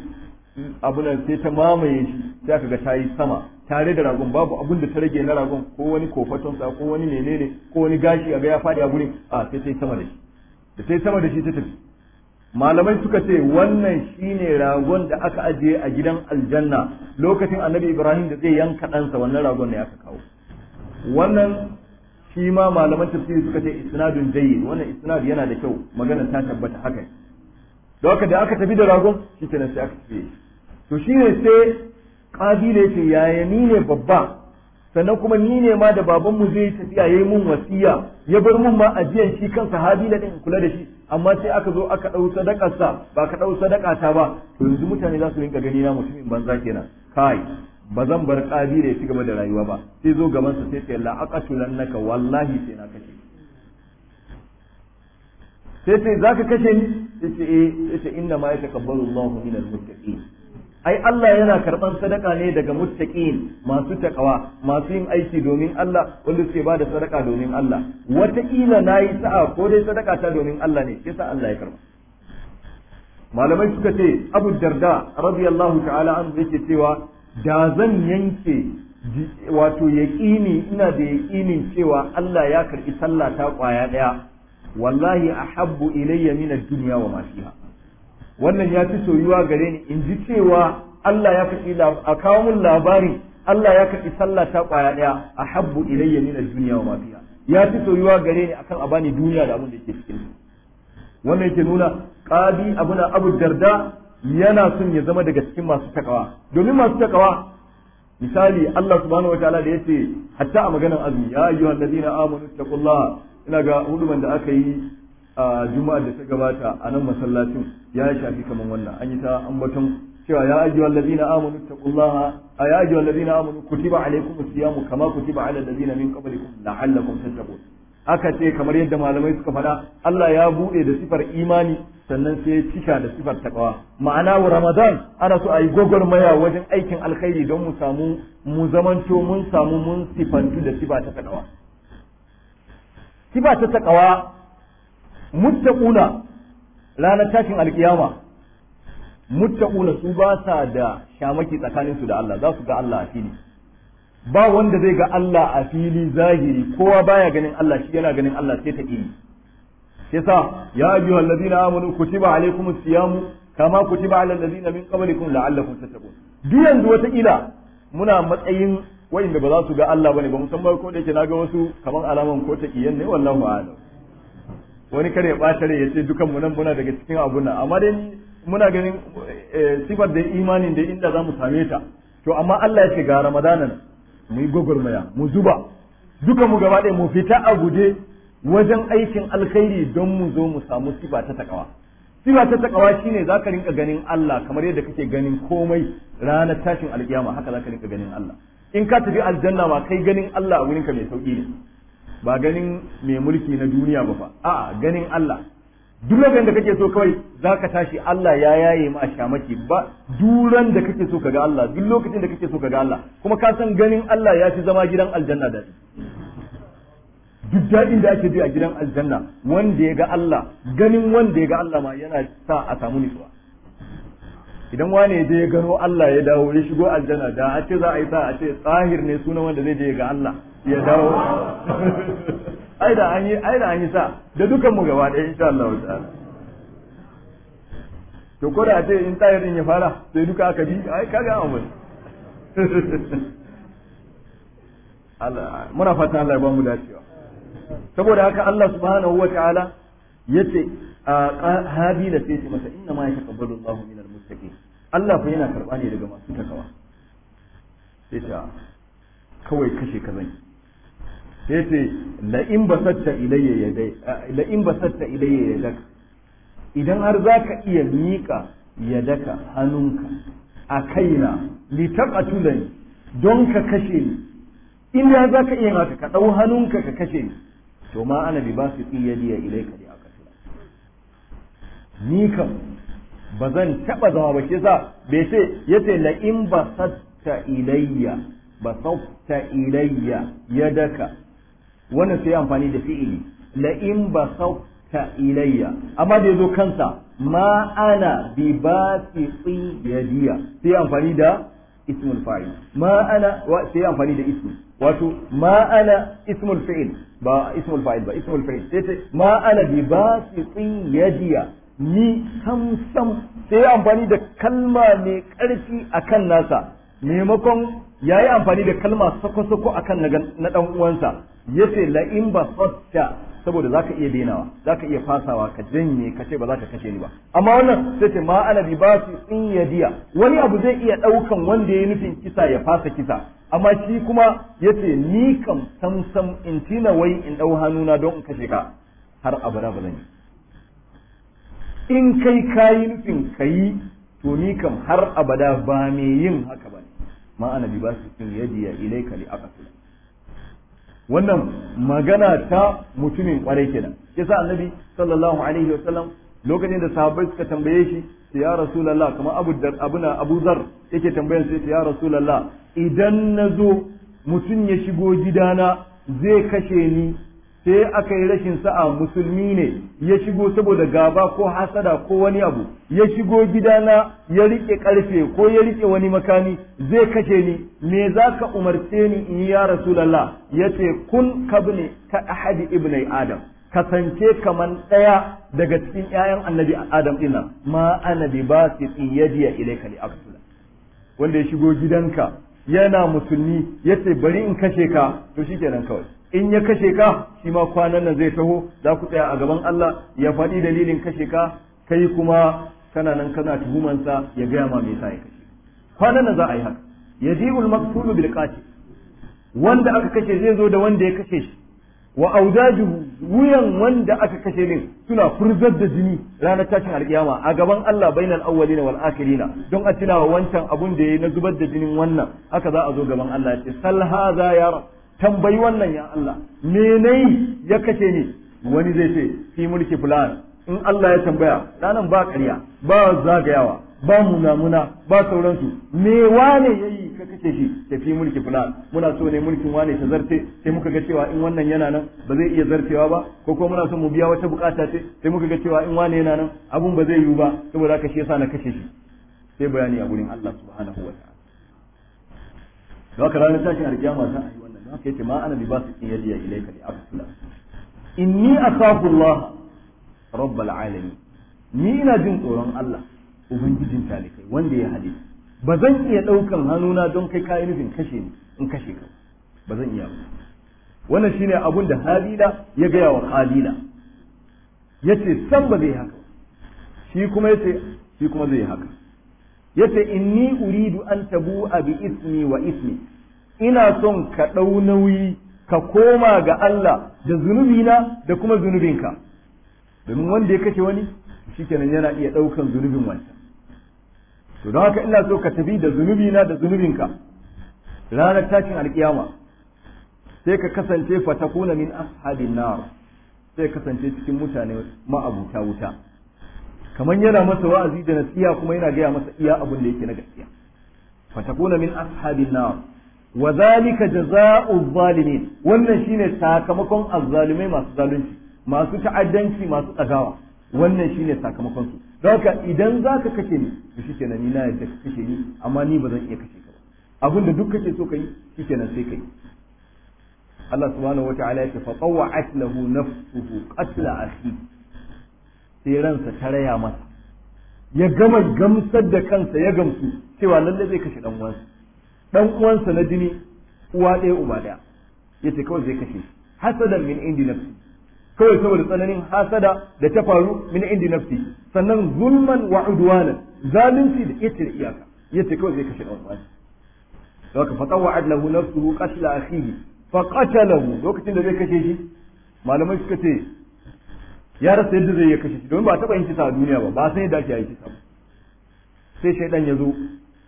abu nan sai ta mamaye shi sai aka ga ta yi sama tare da ragon babu abun da ta rage na ragon ko wani kofaton sa ko wani menene ko wani gashi a ga ya fadi a gurin a sai ta yi sama da shi da ta yi sama da shi ta tafi malamai suka ce wannan shine ragon da aka ajiye a gidan aljanna lokacin annabi ibrahim da zai yanka ɗansa wannan ragon ne aka kawo wannan shi ma malaman tafsiri suka ce isnadun jayyid wannan isnad yana da kyau magana ta tabbata haka da haka da aka tafi da ragon shi kenan sai aka tafi to shine sai kabila yace yaya ni ne babba sannan kuma ni ne ma da babanmu zai tafiya yayi mun wasiya ya bar mun ma ajiyan shi kansa habila din kula da shi amma sai aka zo aka dau sadakar sa ba ka dau sadaka ta ba to yanzu mutane za su rinka gani na mutumin banza kenan kai ba zan bar kabila ya ci gaba da rayuwa ba sai zo gaban sa sai ce la aqatulannaka wallahi sai na kashe sai ce zaka kashe ni sai ce eh sai ce inna ma yataqabbalu Allahu minal muttaqin ai Allah yana karban sadaka ne daga muttaqin masu takawa masu yin aiki domin Allah wanda suke bada sadaka domin Allah wataƙila nayi sa'a ko dai sadaka ta domin Allah ne yasa Allah ya karba malamai suka ce Abu Darda radiyallahu ta'ala anhu yake cewa da zan yanke wato yaƙini ina da yaƙinin cewa Allah ya karɓi sallah ta ƙwaya ɗaya wallahi ahabbu ilayya min ad-dunya wa ma fiha wannan ya fi soyuwa gare ni in ji cewa Allah ya karɓi a kawo min labarin Allah ya karɓi sallah ta ƙwaya ɗaya ahabbu ilayya min ad-dunya wa ma fiha ya fi soyuwa gare ni akan a bani duniya da abin da yake cikin wannan yake nuna qadi abuna abu darda yana son ya zama daga cikin masu takawa domin masu takawa misali Allah subhanahu wataala da yace hatta a maganar azumi ya ayyuhal ladina amanu taqullaha ina ga huduman da aka yi a juma'a da ta gabata a nan masallacin ya shafi kaman wannan an yi ta ambaton cewa ya ayyuhal ladina amanu taqullaha ya ayyuhal ladina amanu kutiba alaykumus siyamu kama kutiba alal ladina min qablikum la'allakum tattaqun aka ce kamar yadda malamai suka faɗa Allah ya buɗe da sifar imani sannan sai ya cika da sifar takawa ma'ana wa ramadan ana so a yi gwagwarmaya wajen aikin alkhairi don mu samu mu zamanto mun samu mun sifantu da sifa ta takawa sifa ta takawa muttaquna ranar tashin alkiyama muttaquna su ba sa da shamaki tsakaninsu da Allah za su ga Allah a fili ba wanda zai ga Allah a fili zahiri kowa baya ganin Allah shi yana ganin Allah sai ta ƙi yasa ya ayyuhal ladina amanu kutiba alaykumus siyamu kama kutiba alal ladina min qablikum la'allakum tattaqun duk yanzu wata ila muna matsayin wa'inda ba za su ga Allah bane ba musamman ko da yake naga wasu kaman alaman ko ta kiyan ne wallahu a'lam wani kare ya bata ya ce dukan mu nan muna daga cikin abun nan amma dai muna ganin sifar da imanin da inda za mu same ta to amma Allah ya ce ga ramadanan mu yi gwagwarmaya mu zuba duka mu gaba ɗaya mu fita a guje wajen aikin alkhairi don mu zo mu samu sifa ta takawa sifa ta takawa shine zaka rinka ganin Allah kamar yadda kake ganin komai ranar tashin alkiyama haka zaka rinka ganin Allah in ka tafi aljanna ma kai ganin Allah a wurinka mai sauki ne ba ganin mai mulki na duniya ba fa a'a ganin Allah duk lokacin da kake so kawai zaka tashi Allah ya yaye ma shamaki ba duran da kake so kaga Allah duk lokacin da kake so kaga Allah kuma ka san ganin Allah ya fi zama gidan aljanna da duk daɗin da ake ji a gidan aljanna wanda ya ga Allah ganin wanda ya ga Allah ma yana sa a samu nutsuwa idan wane ya je ya gano Allah ya dawo ya shigo aljanna da a ce za a yi sa a ce tsahir ne sunan wanda zai je ya ga Allah ya dawo ai da an yi ai da an yi sa da dukan mu gaba ɗaya insha Allah ta'ala to ko da a ce in tsahir din ya fara sai duka aka bi ai kaga an wani Allah muna fata Allah ya ba mu dacewa saboda haka Allah subhanahu wa ta'ala yace habila sai ce masa inna ma yataqabbalu Allahu minal muttaqin Allah fa yana karba ne daga masu takawa sai ta kawai kashe ka zan sai ce la in basatta ilayya yadai la in basatta ilayya yadak idan har zaka iya mika yadaka hannunka a kaina li taqatulani don ka kashe ni in ya zaka iya haka ka dau hannunka ka kashe ni to ma ana bi basu iyadiya ilayka li aqatula ni kam ba zan taba zama ba shi yasa bai ce yace la in basatta ilayya basatta ilayya yadaka wannan sai amfani da fi'ili la in basatta ilayya amma da yazo kansa ma ana bi basiti yadiya sai amfani da ismul fa'il ma ana sai amfani da ismi wato ma ana ismul fi'il ba ismul fa'il ba ismul fa'il sai ce ma ana bi basitin yadiya ni sam sam sai amfani da kalma mai karfi akan nasa maimakon yayi amfani da kalma sako sako akan na dan uwansa yace la in ba fatta saboda zaka iya denawa zaka iya fasawa ka janye ka ce ba za ka kashe ni ba amma wannan sai ce ma ana bi basitin yadiya wani abu zai iya daukan wanda yayi nufin kisa ya fasa kisa amma shi kuma ya ce ni kam sam sam in tina wai in ɗau hannuna don in kashe ka har abada ba zan yi in kai kayi nufin ka yi to ni kam har abada ba me yin haka ba ne ma ana bi ba su sun yadiya ilaika li aqatul wannan magana ta mutumin kwarai kenan yasa annabi sallallahu alaihi wasallam lokacin da sahabbai suka tambaye shi ya rasulullah kamar abu dar abuna abu zar yake tambayan sai ya rasulullah idan nazo mutum ya shigo gidana zai kashe ni sai aka yi rashin sa'a musulmi ne ya shigo saboda gaba ko hasada ko wani abu ya shigo gidana ya rike karfe ko ya rike wani makami zai kashe ni me za ka umarce ni in yi ya rasulallah ya ce kun kabne ka ahadi ibnai adam kasance kaman ɗaya daga cikin ‘ya'yan annabi adam ɗina ma ana bi ba su yadiya ilaika li aksula wanda ya shigo gidanka yana musulmi ya ce bari in kashe ka to shikenan kawai in ya kashe ka shi ma kwanan nan zai taho za ku tsaya a gaban Allah ya faɗi dalilin kashe ka kai kuma kana nan kana tuhumansa ya gaya ma me yasa ya kashe kwanan nan za a yi haka yajibul maqtulu bil qatil wanda aka kashe zai zo da wanda ya kashe shi wa audajuhu wuyan wanda aka kashe din suna furzar da jini ranar tashin alkiyama a gaban Allah bainal awwalina wal akhirina don a tunawa wancan abun da yayi na zubar da jinin wannan haka za a zo gaban Allah ya ce sal hadha ya rab tambayi wannan ya Allah menai ya kashe ni wani zai ce fi mulki fulan in Allah ya tambaya ranan ba ƙarya ba zagayawa ba munamuna ba sauransu me wane yayi ka kace shi tafi mulki fulan muna so ne mulkin wane ta zarte sai muka ga cewa in wannan yana nan ba zai iya zartewa ba ko kuma muna so mu biya wata bukata ce sai muka ga cewa in wane yana nan abun ba zai yiwu ba saboda haka shi yasa na kashe shi sai bayani a gurin Allah subhanahu wa ta'ala da haka ranar tashin alkiyama za a yi wannan da haka yace ma ana bi ba su yadiya ilayka li abdullah inni akhafu Allah rabbal alamin ni ina jin tsoron Allah ubangijin talikai wanda ya hade ba zan iya ɗaukan hannuna don kai kayi nufin kashe ni in kashe ka ba zan iya ba wannan shine abun da Habila ya gaya wa Khalila yace san ba zai haka shi kuma yace shi kuma zai haka yace inni uridu an tabu'a bi ismi wa ismi ina son ka ɗau nauyi ka koma ga Allah da zunubina da kuma zunubinka domin wanda ya kashe wani shikenan yana iya ɗaukan zunubin wancan to don haka ina so ka tafi da zunubina da zunubinka ranar tashin alkiyama sai ka kasance fatakuna min ashabin nar sai kasance cikin mutane ma'abuta wuta kamar yana masa wa'azi da nasiha kuma yana gaya masa iya abin da yake na gaskiya fatakuna min ashabin nar wa zalika jazaa'u zalimin wannan shine sakamakon azzalimai masu zalunci masu ta'addanci masu tsagawa wannan shine sakamakon su don haka idan za ka kashe ni to shi kenan ni na yadda ka kashe ni amma ni ba zan iya kashe ka ba abin da duk kake so ka yi shi kenan sai ka yi Allah subhanahu wa ta'ala ya ce fa tawwa'at lahu nafsuhu qatla akhi sai ransa ta raya masa ya gama gamsar da kansa ya gamsu cewa lalle zai kashe dan uwansa dan uwansa na jini uwa ɗaya uba ɗaya yace kawai zai kashe hasadan min indi nafsi kawai saboda tsananin hasada da ta faru min indi nafsi sannan zulman wa udwanan zalunci da ita da iyaka yace kawai zai kashe dan uwansa haka fa tawwa'at lahu nafsuhu qatla akhihi fa qatalahu lokacin da zai kashe shi malamai suka ce ya rasa yadda zai iya kashe shi domin ba taɓa yin kisa a duniya ba ba san yadda ake yi kisa ba sai shaidan ya zo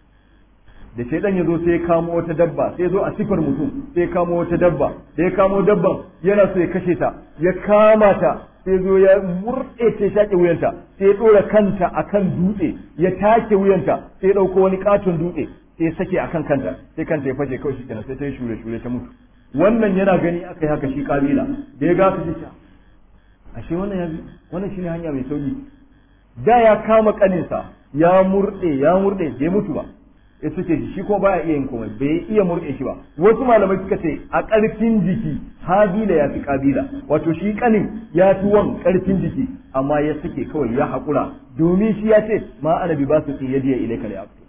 da shaidan ya zo sai ya kamo wata dabba sai ya zo a sifar mutum sai ya kamo wata dabba da ya kamo dabban yana so ya kashe ta ya kama ta sai zo ya murɗe ta shaƙe wuyanta sai ya ɗora kanta akan dutse ya take wuyanta sai ya ɗauko wani katon dutse sai ya sake akan kanta sai kanta ya fashe kawai shi kenan sai ta yi shure shure ta mutu wannan yana gani aka yi haka shi kabila da ya gasa shi ashe wannan ya wannan shine hanya mai sauki da ya kama kaninsa ya murɗe ya murɗe bai mutu ba ya suke shi shi ko baya iya yin komai bai iya murɗe shi ba wasu malamai suka ce a ƙarfin jiki habila ya fi kabila wato shi kanin ya fi wan ƙarfin jiki amma ya suke kawai ya haƙura domin shi ya ce ma ana bi ba su tsaye diya ilai kare abdula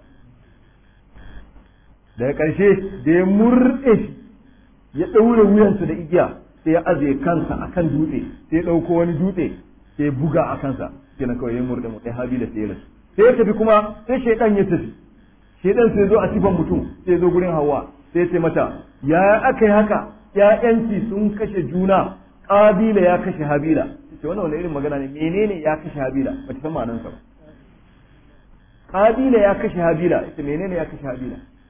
daga ƙarshe da ya murɗe shi ya ɗaure wuyansa da igiya sai ya aje kansa akan dutse sai ya ɗauko wani dutse sai ya buga a kansa kenan kawai ya murɗe mu ɗaya habila sai ya rasu sai ya tafi kuma sai shaidan ya tafi shaidan sai zo a sifan mutum sai zo gurin hawa sai ce mata ya aka yi haka ƴaƴanki sun kashe juna ƙabila ya kashe habila ce wannan wani irin magana ne menene ya kashe habila ba ta san ma'anarsa ba ƙabila ya kashe habila ita menene ya kashe habila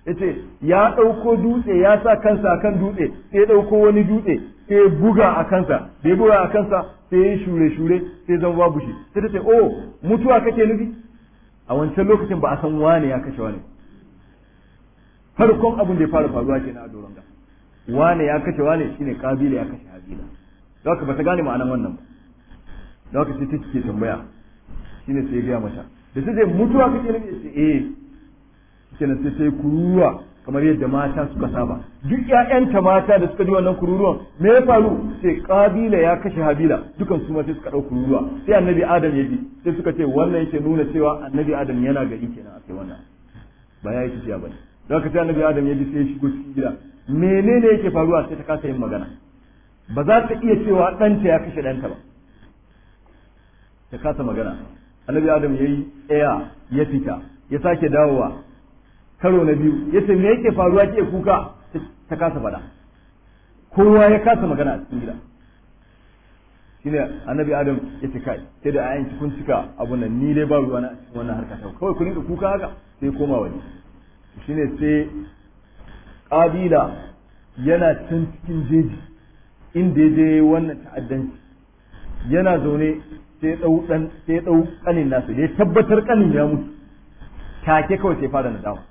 yace ya ɗauko dutse ya sa kansa akan dutse sai ya ɗauko wani dutse sai ya buga a kansa da ya buga a kansa sai ya shure shure sai zama babu shi sai ta ce oh mutuwa kake nufi a wancan lokacin ba a san wane ya kashe wane farkon abin da ya fara faruwa kenan a doron ga wane ya kashe wane shine kabila ya kashe habila don haka ba ta gane ma'anan wannan ba don haka sai ta ke tambaya shine sai ya gaya mata da ta ce mutuwa kake nufi ya ce eh kenan sai sai kururuwa kamar yadda mata suka saba duk ƴaƴanta mata da suka ji wannan kururuwan me ya faru sai kabila ya kashe habila dukan su ma sai suka ɗau kururuwa sai annabi adam ya ji sai suka ce wannan yake nuna cewa annabi adam yana gari kenan a kai wannan ba ya yi tafiya bane don haka sai annabi adam ya ji sai ya shigo cikin gida menene yake faruwa sai ta kasa yin magana ba za ta iya cewa ɗanta ya kashe ɗanta ba ta kasa magana annabi adam ya yi tsaya ya fita ya sake dawowa karo na biyu ya ce me yake faruwa ke kuka ta kasa faɗa kowa ya kasa magana a cikin gida shine annabi adam ya ce kai sai da ayan kun cika abun nan ni dai ba ruwa na a cikin wannan harka ta kawai ku rinka kuka haka sai koma waje shine sai kabila yana can cikin jeji inda ya je wannan ta'addanci yana zaune sai dau dan sai dau kanin nasu da ya tabbatar kanin ya mutu take kawai sai fara nadama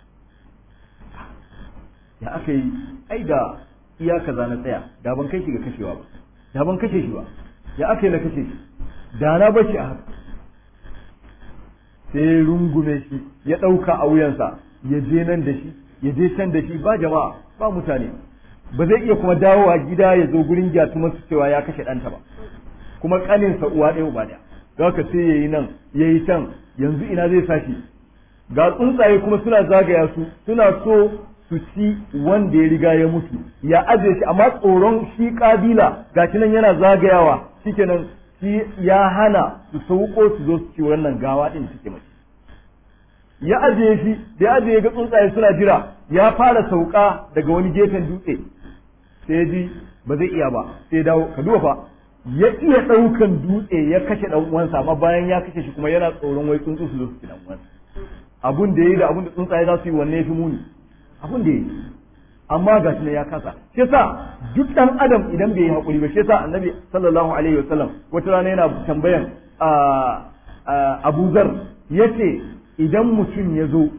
ya aka yi ai da iya kaza na tsaya da ban kai shi ga kashewa ba da ban kashe shi ba ya aka yi na kashe shi da na bashi a haka sai rungume shi ya ɗauka a wuyansa ya je nan da shi ya je can da shi ba jama'a ba mutane ba zai iya kuma dawowa gida ya zo gurin gyatuma su cewa ya kashe ɗanta ba kuma ƙaninsa uwa ɗaya uba ɗaya don haka sai ya yi nan ya yi can yanzu ina zai sa shi ga tsuntsaye kuma suna zagaya su suna so su ci wanda ya riga ya mutu ya ajiye shi amma tsoron shi kabila gashi nan yana zagayawa shikenan shi ya hana su sauko su zo su ci wannan gawa din take mace ya ajiye shi da ya ajiye ga tsuntsaye suna jira ya fara sauka daga wani gefen dutse sai ji ba zai iya ba sai dawo ka duba fa ya iya ɗaukan dutse ya kashe ɗan uwansa amma bayan ya kashe shi kuma yana tsoron wai tsuntsu su zo su ci ɗan uwansa abun da yayi da abun da tsuntsaye za su yi wanne yafi muni abun da yayi amma ga shi ya kasa shi yasa duk dan adam idan bai yi hakuri ba shi yasa annabi sallallahu alaihi wasallam wata rana yana tambayan Abu Zar yace idan mutum ya zo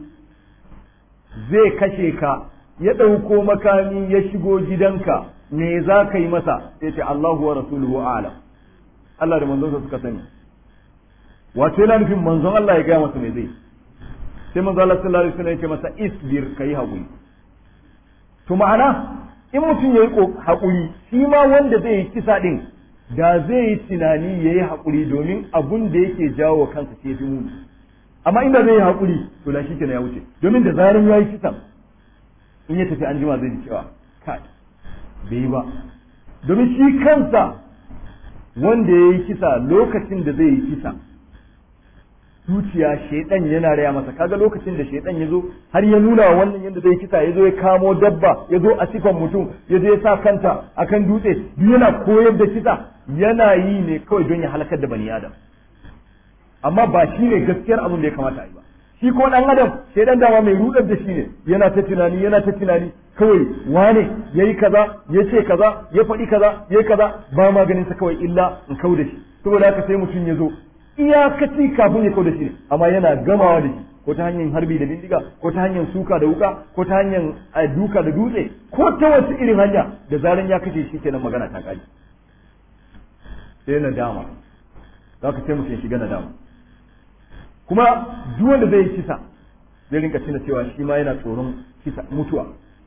zai kashe ka ya ɗauko makami ya shigo gidanka me za ka yi masa sai ce Allahu wa rasuluhu a'lam Allah da manzon suka sani wato yana nufin manzon Allah ya gaya masa me zai sai manzo Allah sallallahu alaihi wasallam ya ce masa isbir kai haƙuri to ma'ana in mutum yayi haƙuri shi ma wanda zai yi kisa din da zai yi tunani yayi haƙuri domin abun da yake jawo kansa sai fi muni amma inda zai yi haƙuri to la shikenan ya wuce domin da zaran yayi kisan in ya tafi an jima zai ji cewa kai bai yi ba domin shi kansa wanda ya yi kisa lokacin da zai yi kisa zuciya shaidan yana raya masa kaga lokacin da shaidan ya zo har ya nuna wa wannan yadda zai kisa ya zo ya kamo dabba ya zo a sifan mutum ya zo ya sa kanta akan dutse duk yana koyar da kisa yana yi ne kawai don ya halakar da bani adam amma ba shi ne gaskiyar abin da ya kamata a yi ba shi ko dan adam shaidan dama mai rudar da shi ne yana ta tunani yana ta tunani kawai wane yayi kaza ya ce kaza ya faɗi kaza yayi kaza ba maganin sa kawai illa in kau da shi saboda haka sai mutum ya zo iyakaci kafin ya da shi ne amma yana gamawa da shi ko ta hanyar harbi da bindiga ko ta hanyar suka da wuka ko ta hanyar duka da dutse ko ta wasu irin hanya da zaran ya kashe shi kenan magana ta kare sai nadama za ka sai mutum ya shiga nadama kuma duk wanda zai yi kisa zai rinka tuna cewa shi ma yana tsoron kisa mutuwa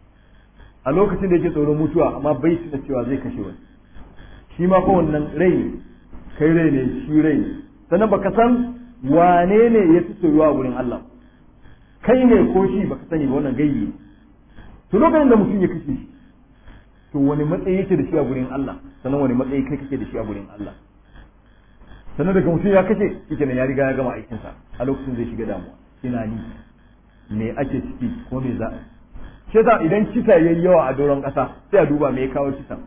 a lokacin da yake tsoron mutuwa amma bai tuna cewa zai kashe wani shi ma fa wannan rai ne kai rai ne shi rai ne sannan baka san wane ne ya fi soyuwa a wurin Allah kai ne ko shi baka sani ba wannan gaibi to lokacin da mutum ya kashe shi to wani matsayi yake da shi a gurin Allah sannan wani matsayi kai kake da shi a gurin Allah sannan daga mutum ya kashe shi ya riga ya gama aikinsa a lokacin zai shiga damuwa ina ni me ake ciki ko me za shi yasa idan kisa yayi yawa a doron kasa sai a duba me ya kawo kisan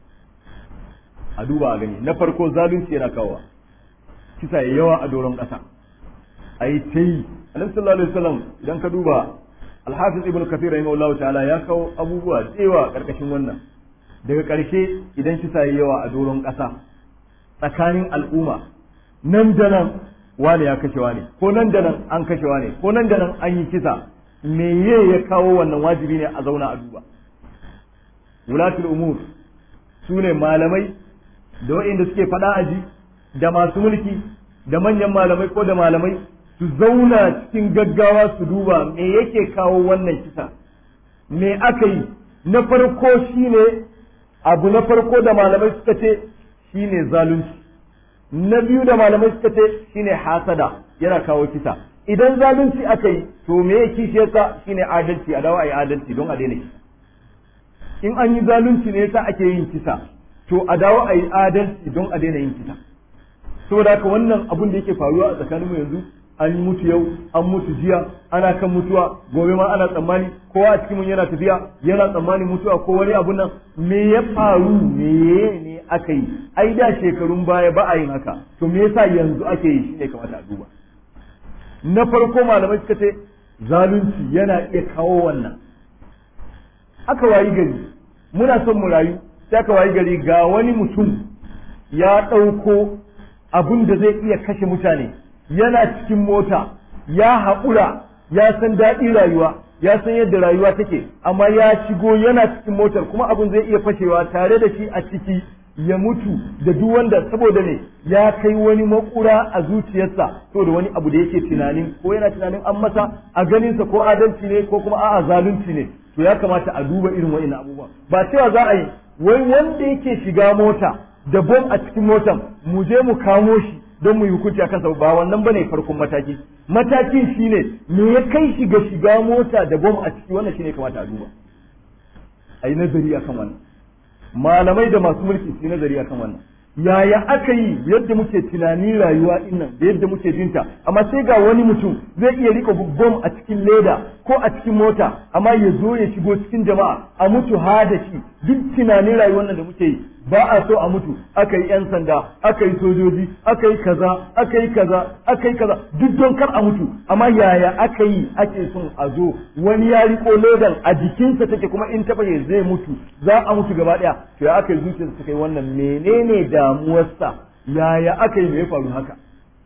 a duba a gani na farko zalunci yana kawowa kisa ya yawa a doron ƙasa a yi ta yi alaihi sallallahu alaihi wasallam idan ka duba alhafiz ibn kathir rahimahullah ta'ala ya kawo abubuwa tsewa karkashin wannan daga ƙarshe idan kisa yi yawa a doron ƙasa tsakanin al'umma nan da nan wane ya kashe wane ko nan da nan an kashe wane ko nan da nan an yi kisa meye ya kawo wannan wajibi ne a zauna a duba wulatul umur su ne malamai da waɗanda suke faɗa aji da masu mulki da manyan malamai ko da malamai su zauna cikin gaggawa su duba me yake kawo wannan kisa me aka yi na farko shine abu na farko da malamai suka ce shine zalunci na biyu da malamai suka ce shine hasada yana kawo kisa idan zalunci aka yi to me ya kishiyarsa shine adalci a dawo a yi adalci don a daina kisa in an yi zalunci ne yasa ake yin kisa to a dawo a yi adalci don a daina yin kisa saboda haka wannan abun da yake faruwa a tsakanin mu yanzu an yi mutu yau an mutu jiya ana kan mutuwa gobe ma ana tsammani kowa a cikin mun yana tafiya yana tsammanin mutuwa ko wani abun nan me ya faru me ne aka yi ai da shekarun baya ba a yin haka to me yasa yanzu ake yi shine kamata a duba na farko malamai suka ce zalunci yana iya kawo wannan aka wayi gari muna son mu rayu sai aka wayi gari ga wani mutum ya ɗauko abun da zai iya kashe mutane yana cikin mota ya haƙura ya san daɗin rayuwa ya san yadda rayuwa take amma ya shigo yana cikin motar kuma abun zai iya fashewa tare da shi a ciki ya mutu da duk wanda saboda ne ya kai wani makura a zuciyarsa saboda wani abu da yake tunanin ko yana tunanin an masa a ganinsa ko adalci ne ko kuma a'a zalunci ne to ya kamata a duba irin wa'annan abubuwan ba cewa za a yi wai wanda yake shiga mota da bom a cikin motan mu je mu kamo shi don mu yi hukunci a kansa ba wannan bane farkon mataki matakin shine me ya kai shi ga shiga mota da bom a ciki wannan shine kamata a duba a yi nazari akan wannan malamai da masu mulki su yi nazari akan wannan yaya aka yi yadda muke tunanin rayuwa dinnan da yadda muke jinta amma sai ga wani mutum zai iya rika bom a cikin leda ko a cikin mota amma ya zo ya shigo cikin jama'a a mutu ha da shi duk tunanin rayuwar nan da muke yi ba a so a mutu aka yi 'yan sanda aka yi sojoji aka yi kaza aka yi kaza aka yi kaza duk don kar a mutu amma yaya aka yi ake son a zo wani ya riko ledan a jikinsa take kuma in taba ya zai mutu za a mutu gaba daya to ya aka yi zuciyarsa ta kai wannan menene damuwarsa yaya aka yi me ya faru haka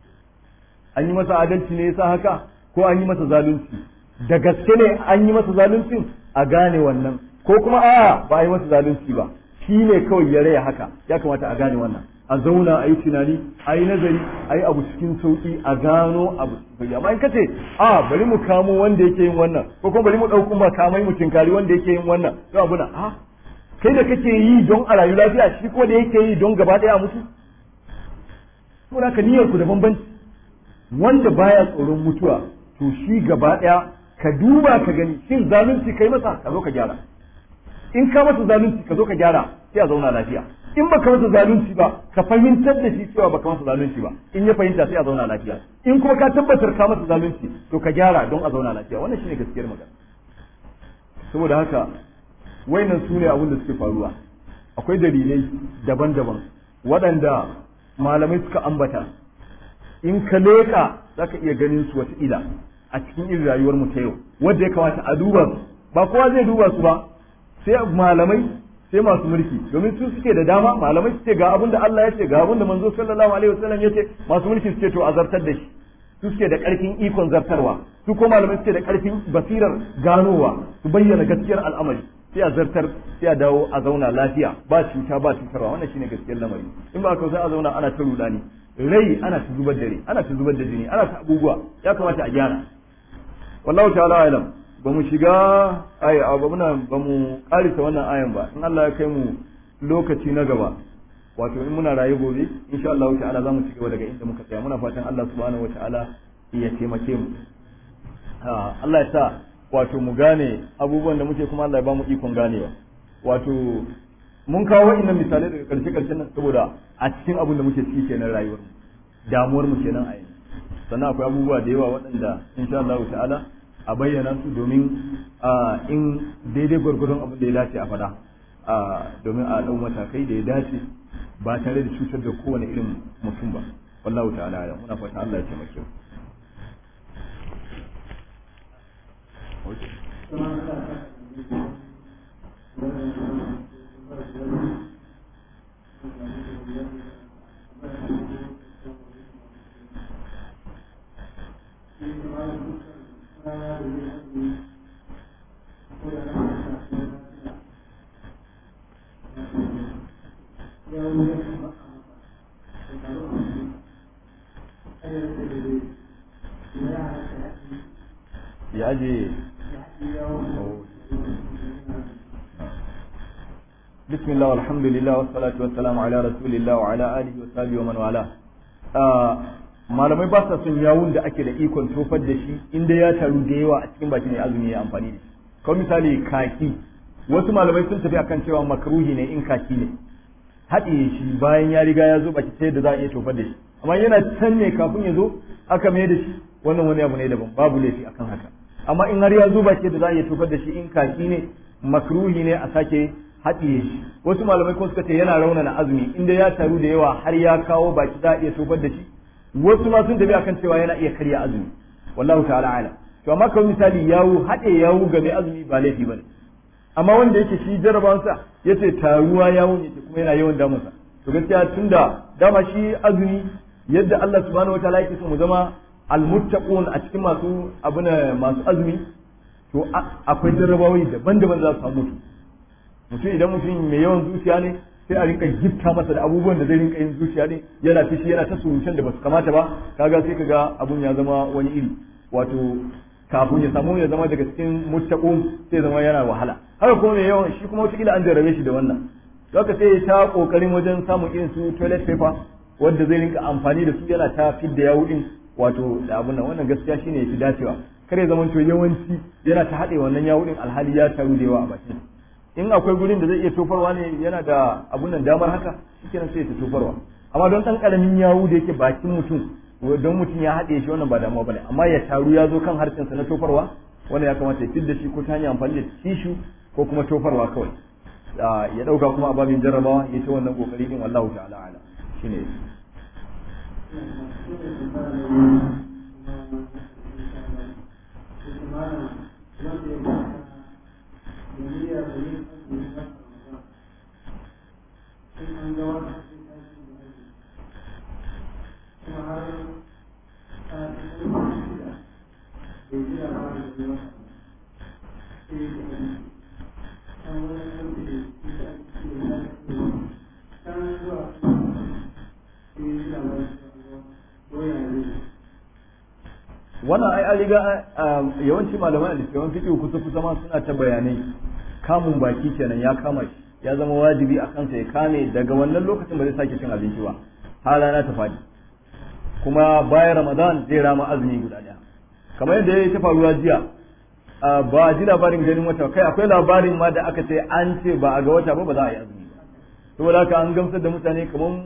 an yi masa adalci ne yasa haka ko an yi masa zalunci da gaske ne an yi masa zalunci a gane wannan ko kuma a'a ba a yi masa zalunci ba shi ne kawai ya raya haka ya kamata a gane wannan a zauna a yi tunani a yi nazari a yi abu cikin sauki a gano abu cikin amma in ka ce a bari mu kamo wanda yake yin wannan ko kuma bari mu ɗauko makamai mu tinkari wanda yake yin wannan to abu na a kai da kake yi don a rayu lafiya shi ko da yake yi don gaba ɗaya mutu saboda ka niyyar ku da bambanci wanda baya tsoron mutuwa to shi gaba ɗaya ka duba ka gani shin zalunci kai masa ka zo ka gyara in ka masa zalunci ka zo ka gyara sai a zauna lafiya in baka masa zalunci ba ka fahimtar da shi cewa baka masa zalunci ba in ya fahimta sai a zauna lafiya in kuma ka tabbatar ka masa zalunci to ka gyara don a zauna lafiya wannan shine gaskiyar magana saboda haka wayannan su ne abin da suke faruwa akwai dalilai daban-daban waɗanda malamai suka ambata in ka leƙa za ka iya ganin su wata ila a cikin irin rayuwar mu ta yau wanda ya kamata a duba su ba kowa zai duba su ba sai malamai sai masu mulki domin su suke da dama malamai suke ga abin da Allah ya ce ga abin da manzo sallallahu alaihi wasallam ya ce masu mulki suke to a zartar da shi su suke da karfin ikon zartarwa su ko malamai suke da karfin basirar ganowa su bayyana gaskiyar al'amari sai a zartar sai a dawo a zauna lafiya ba cuta ba cutarwa wannan shine gaskiyar lamari in ba ka sai a zauna ana ta rudani rai ana ta zubar da rai ana ta zubar da jini ana ta abubuwa ya kamata a gyara wallahu ta'ala alam ba mu shiga aya ba muna ba mu karisa wannan ayan ba in Allah ya kai mu lokaci na gaba wato in muna raye gobe insha Allah ta'ala za mu ci gaba daga inda muka tsaya muna fatan Allah subhanahu wata'ala ya taimake mu Allah ya sa wato mu gane abubuwan da muke kuma Allah ya ba mu ikon ganewa wato mun kawo wa'annan misalai daga karshe karshen nan saboda a cikin abin da muke ciki kenan rayuwar mu damuwar mu kenan a yanzu sannan akwai abubuwa da yawa waɗanda insha Allah ta'ala a bayyana su domin in daidai gwargwadon abin da ya dace a faɗa domin a ɗau matakai da ya dace ba tare da cutar da kowane irin mutum ba wallahu ta'ala ya muna fata Allah ya taimake mu ya aje بسم الله والحمد لله والصلاة والسلام على رسول الله وعلى آله وصحبه ومن والاه malamai ba sa son yawun da ake da ikon tofar da shi inda ya taru da yawa a cikin bakin ya azumi ya amfani da shi kawai misali kaki wasu malamai sun tafi akan cewa makruhi ne in kaki ne haɗiye shi bayan ya riga ya zo baki ta yadda za a iya tofar da shi amma yana can ne kafin ya zo aka mai da shi wannan wani abu ne daban babu laifi akan haka amma in har ya zo baki da za a iya tofar da shi in kaki ne makruhi ne a sake haɗiye shi wasu malamai kuma suka ce yana raunana azumi inda ya taru da yawa har ya kawo baki za a iya tofar da shi wasu ma sun tafi akan cewa yana iya karya azumi wallahu ta'ala ala to amma kawai misali yawo haɗe yawo ga mai azumi ba laifi bane amma wanda yake shi jarabansa yace taruwa yawo yake kuma yana yawan damunsa to gaskiya tunda dama shi azumi yadda Allah subhanahu wataala yake so mu zama almuttaqun a cikin masu abuna masu azumi to akwai jarrabawai daban-daban za su samu mutum idan mutum mai yawan zuciya ne sai a rinka gifta masa da abubuwan da zai rinka yin zuciya ne yana fishi yana ta surutan da basu kamata ba kaga sai kaga abun ya zama wani iri wato kafin ya samu ya zama daga cikin muttaqun sai zama yana wahala haka kuma mai yawan shi kuma wataƙila an jarrabe shi da wannan haka sai ya ta kokarin wajen samun irin su toilet paper wanda zai rinka amfani da su yana ta fidda yawo din wato da abun nan wannan gaskiya shine yafi dacewa kare zaman to yawanci yana ta haɗe wannan yawo din alhali ya taru da yawa a bakin in akwai gurin da zai iya tofarwa ne yana da abun nan damar haka shikenan sai ta tofarwa amma don ɗan ƙaramin yawu da yake bakin mutum don mutum ya haɗe shi wannan ba damuwa bane amma ya taru ya zo kan harshensa na tofarwa wannan ya kamata ya fidda shi ko ta hanyar amfani da tishu ko kuma tofarwa kawai ya ɗauka kuma a babin jarrabawa ya ta wannan ƙoƙari din wallahu ta'ala ala shine wannan ai an riga yawanci malaman da yawan fiqh kusa kusa ma suna ta bayanai kamun baki kenan ya kama shi ya zama wajibi a kansa ya kame daga wannan lokacin ba zai sake cin abinci ba har rana ta fadi kuma bayan ramadan zai rama azumi guda daya kamar yadda ya ta faruwa jiya ba ji labarin ganin wata kai akwai labarin ma da aka ce an ce ba a ga wata ba ba za a yi azumi ba saboda haka an gamsar da mutane kamar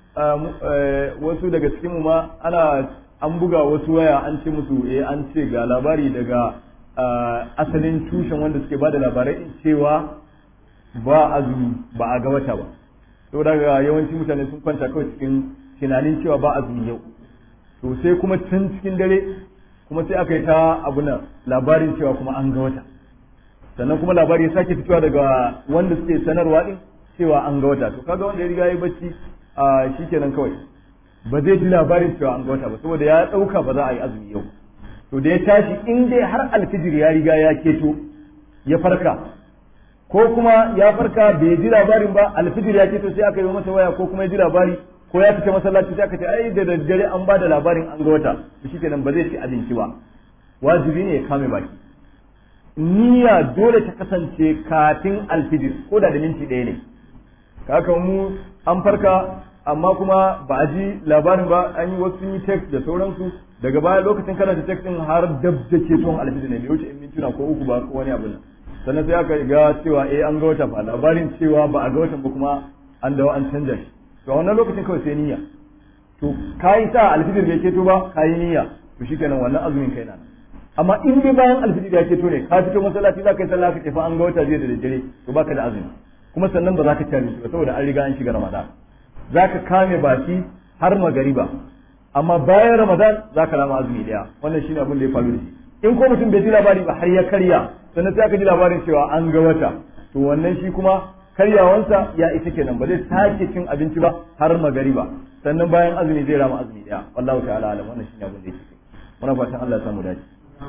wasu daga cikin mu ma ana an buga wasu waya an ce musu eh an ce ga labari daga asalin tushen wanda suke bada labarai cewa ba azumi ba a ga wata ba saboda ga yawanci mutane sun kwanta kawai cikin tunanin cewa ba azumi yau to sai kuma tun cikin dare kuma sai aka yi ta abuna labarin cewa kuma an ga wata sannan kuma labari ya sake fitowa daga wanda suke sanarwa din cewa an ga wata to kaga wanda ya riga ya yi bacci a shikenan kawai ba zai ji labarin cewa an ga wata ba saboda ya dauka ba za a yi azumi yau to da ya tashi in dai har alfijir ya riga ya keto ya farka ko kuma ya farka bai ji labarin ba alfijir ya keto sai aka yi masa waya ko kuma ya ji labari ko ya fita masallaci sai aka ce ai da daddare an ba da labarin an ga wata to shikenan ba zai ci abinci ba wajibi ne ya kame baki niyya dole ta kasance kafin alfijir ko da da minti ɗaya ne kaka mu an farka amma kuma ba a ji labarin ba an yi wasu yi text da sauransu daga baya lokacin kana da text din har dab da ke tuwon alfijir ne bai wuce in mintuna ko uku ba ko wani abu nan sannan sai aka ga cewa eh an ga wata fa labarin cewa ba a ga watan ba kuma an dawo an canja shi to a wannan lokacin kawai sai niyya to kayi sa alfijir bai keto ba kayi niyya to shikenan wannan azumin kai na amma in dai bayan alfijir ya keto ne ka fito masallaci za ka yi sallah ka ce fa an ga wata jiya da daddare to baka da azumi kuma sannan ba za ka ci abinci ba saboda an riga an shiga ramadan za ka kame baki har magariba amma bayan ramadan za ka rama azumi daya wannan shine abin da ya faru da shi in ko mutum bai ji labari ba har ya karya sannan sai aka ji labarin cewa an ga wata to wannan shi kuma karyawansa ya isa kenan ba zai sake cin abinci ba har magariba sannan bayan azumi zai rama azumi daya wallahu ta'ala alam wannan shine abin da yake muna fatan Allah ya samu dace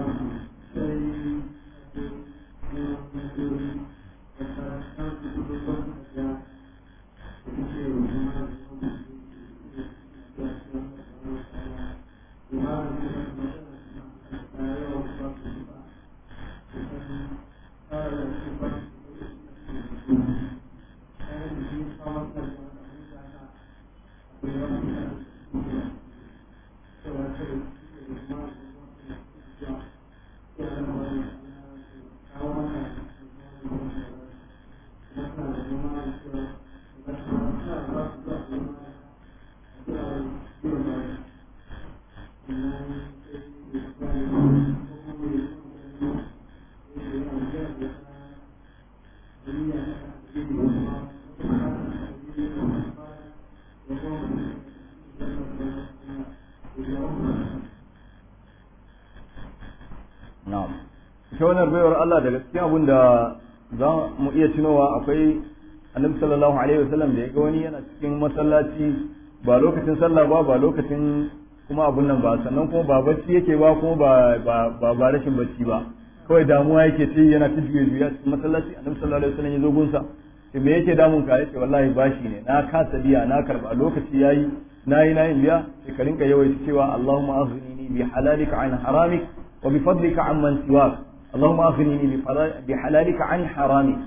na'am ita wannan baiwar Allah daga cikin abin da za mu iya tunowa akwai annabi sallallahu alaihi wasallam da ya ga wani yana cikin masallaci ba lokacin sallah ba ba lokacin kuma abun nan ba sannan kuma ba bacci yake ba kuma ba ba ba rashin bacci ba kawai damuwa yake ce yana ta juye juya cikin masallaci annabi sallallahu alaihi wasallam ya zo gunsa ce me yake damun ka yace wallahi bashi ne na kasa biya na karba lokaci yayi nayi nayi biya sai ka rinka yawaita cewa Allahumma aghnini bi halalika an haramik wa bi fadlika amman siwak اللهم أغنني بحلالك عن حرامك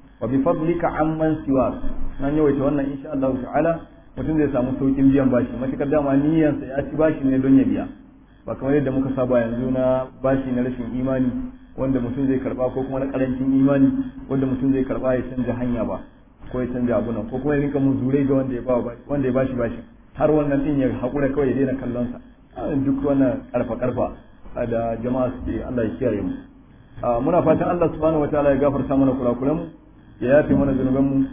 وبفضلك عمن سواك nan yawaita wannan insha Allah ta'ala mutum zai samu saukin biyan bashi matukar dama niyyansa ya ci bashi ne don ya biya ba kamar yadda muka saba yanzu na bashi na rashin imani wanda mutum zai karba ko kuma na karancin imani wanda mutum zai karba ya canja hanya ba ko ya canja abu nan ko kuma ya rinka muzurai ga wanda ya ba wanda ya bashi bashi har wannan din ya hakura kawai ya daina kallon sa duk wannan karfa karfa da jama'a suke Allah ya kiyaye mu muna fatan Allah subhanahu wataala ya gafarta mana kurakuran mu ya yafe mana zunuban mu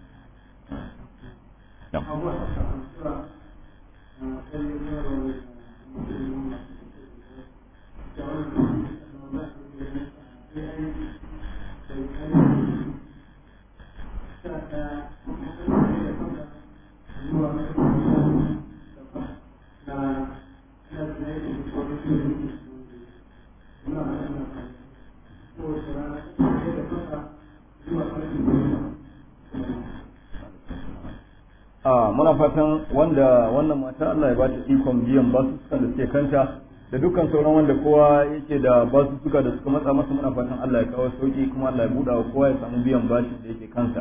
a muna fatan wanda wannan mata Allah ya bata ikon biyan basussukan da suke kanta da dukkan sauran wanda kowa yake da basussuka da suka matsa masa muna fatan Allah ya kawo sauki kuma Allah ya buɗa wa kowa ya samu biyan bashin da yake kansa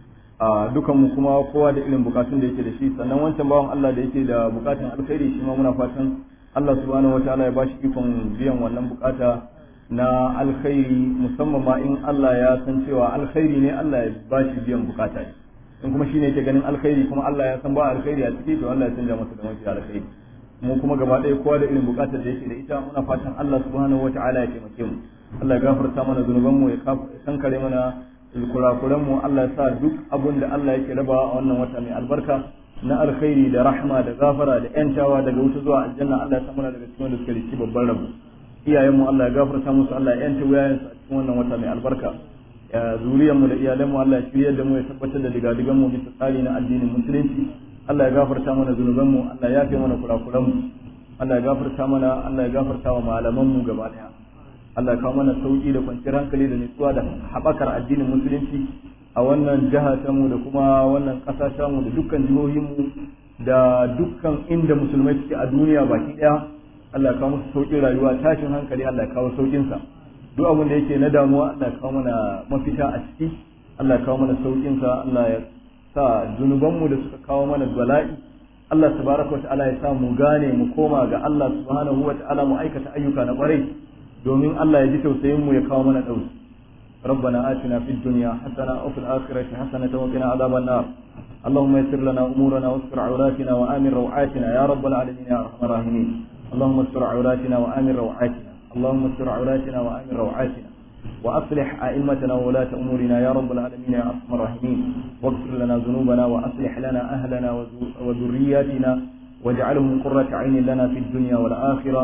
a dukan mu kuma kowa da irin bukatun da yake da shi sannan wancan bawan Allah da yake da bukatun alkhairi shi ma muna fatan Allah subhanahu wataala ya bashi ikon biyan wannan bukata na alkhairi musamman ma in Allah ya san cewa alkhairi ne Allah ya bashi biyan bukata ne in kuma shine yake ganin alkhairi kuma Allah ya san ba alkhairi a ciki to Allah ya canja masa da mafi alkhairi mu kuma gaba ɗaya kowa da irin buƙatar da yake da ita muna fatan Allah subhanahu wata'ala ya taimake mu Allah ya gafarta mana zunuban mu ya kankare mana kurakuran mu Allah ya sa duk abun da Allah yake raba a wannan wata mai albarka na alkhairi da rahma da gafara da yantawa daga wuta zuwa aljanna Allah ya sa mana daga cikin wanda suke da babban rabo iyayen mu Allah ya gafarta musu Allah ya yanta wuyayensu a cikin wannan wata mai albarka zuriyarmu da iyalanmu Allah ya shiryar da mu ya tabbatar da digadigan mu bisa tsari na addinin musulunci Allah ya gafarta mana zunubanmu Allah ya yafe mana kurakuranmu Allah ya gafarta mana Allah ya gafarta wa malamanmu gaba daya Allah ya kawo mana sauki da kwanciyar hankali da nutsuwa da haɓakar addinin musulunci a wannan jiha ta mu da kuma wannan ƙasa ta mu da dukkan jihohinmu da dukkan inda musulmai suke a duniya baki daya Allah ya kawo musu sauƙin rayuwa tashin hankali Allah ya kawo sauƙinsa duk abin da yake na damuwa Allah ya kawo mana mafita a ciki Allah ya kawo mana saukin sa Allah ya sa zunubanmu da suka kawo mana bala'i Allah tabaraka wa ta'ala ya sa mu gane mu koma ga Allah subhanahu wa ta'ala mu aikata ayyuka na kwarai domin Allah ya ji tausayin mu ya kawo mana dauki ربنا آتنا في الدنيا حسنة وفي الآخرة حسنة وقنا عذاب النار اللهم يسر لنا أمورنا واستر عوراتنا وآمن روعاتنا يا رب العالمين يا أرحم الراحمين اللهم استر عوراتنا وآمن روعاتنا اللهم استر عوراتنا وآمن روعاتنا وأصلح أئمتنا وولاة أمورنا يا رب العالمين يا أرحم الراحمين واغفر لنا ذنوبنا وأصلح لنا أهلنا وذرياتنا واجعلهم قرة عين لنا في الدنيا والآخرة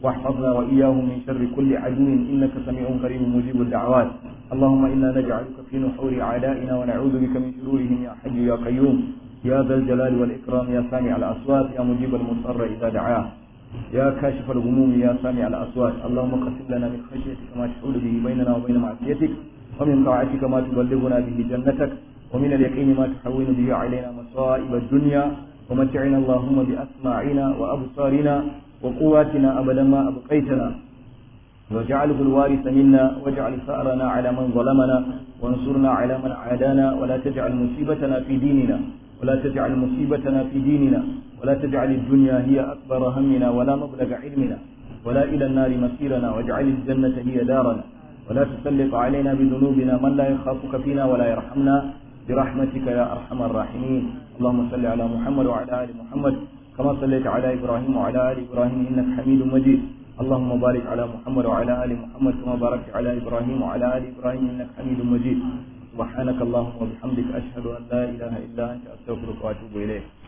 واحفظنا وإياهم من شر كل عدو إنك سميع قريب مجيب الدعوات اللهم إنا نجعلك في نحور أعدائنا ونعوذ بك من شرورهم يا حي يا قيوم يا ذا الجلال والإكرام يا سامع الأصوات يا مجيب المضطر إذا دعاه يا كاشف الغموم يا سامع الأصوات اللهم قسم لنا من خشيتك ما تحول به بيننا وبين معصيتك ومن طاعتك ما تبلغنا به جنتك ومن اليقين ما تحول به علينا مصائب الدنيا ومتعنا اللهم بأسماعنا وأبصارنا وقواتنا أبدا ما أبقيتنا واجعله الوارث منا واجعل ثأرنا على من ظلمنا وانصرنا على من عادانا ولا تجعل مصيبتنا في ديننا ولا تجعل مصيبتنا في ديننا ولا تجعل الدنيا هي أكبر همنا ولا مبلغ علمنا ولا إلى النار مسيرنا واجعل الجنة هي دارنا ولا تسلط علينا بذنوبنا من لا يخافك فينا ولا يرحمنا برحمتك يا أرحم الراحمين اللهم صل على محمد وعلى آل محمد كما صليت على إبراهيم وعلى آل إبراهيم إنك حميد مجيد اللهم بارك على محمد وعلى آل محمد كما باركت على إبراهيم وعلى آل إبراهيم إنك حميد مجيد سبحانك اللهم وبحمدك أشهد أن لا إله إلا أنت أستغفرك وأتوب إليك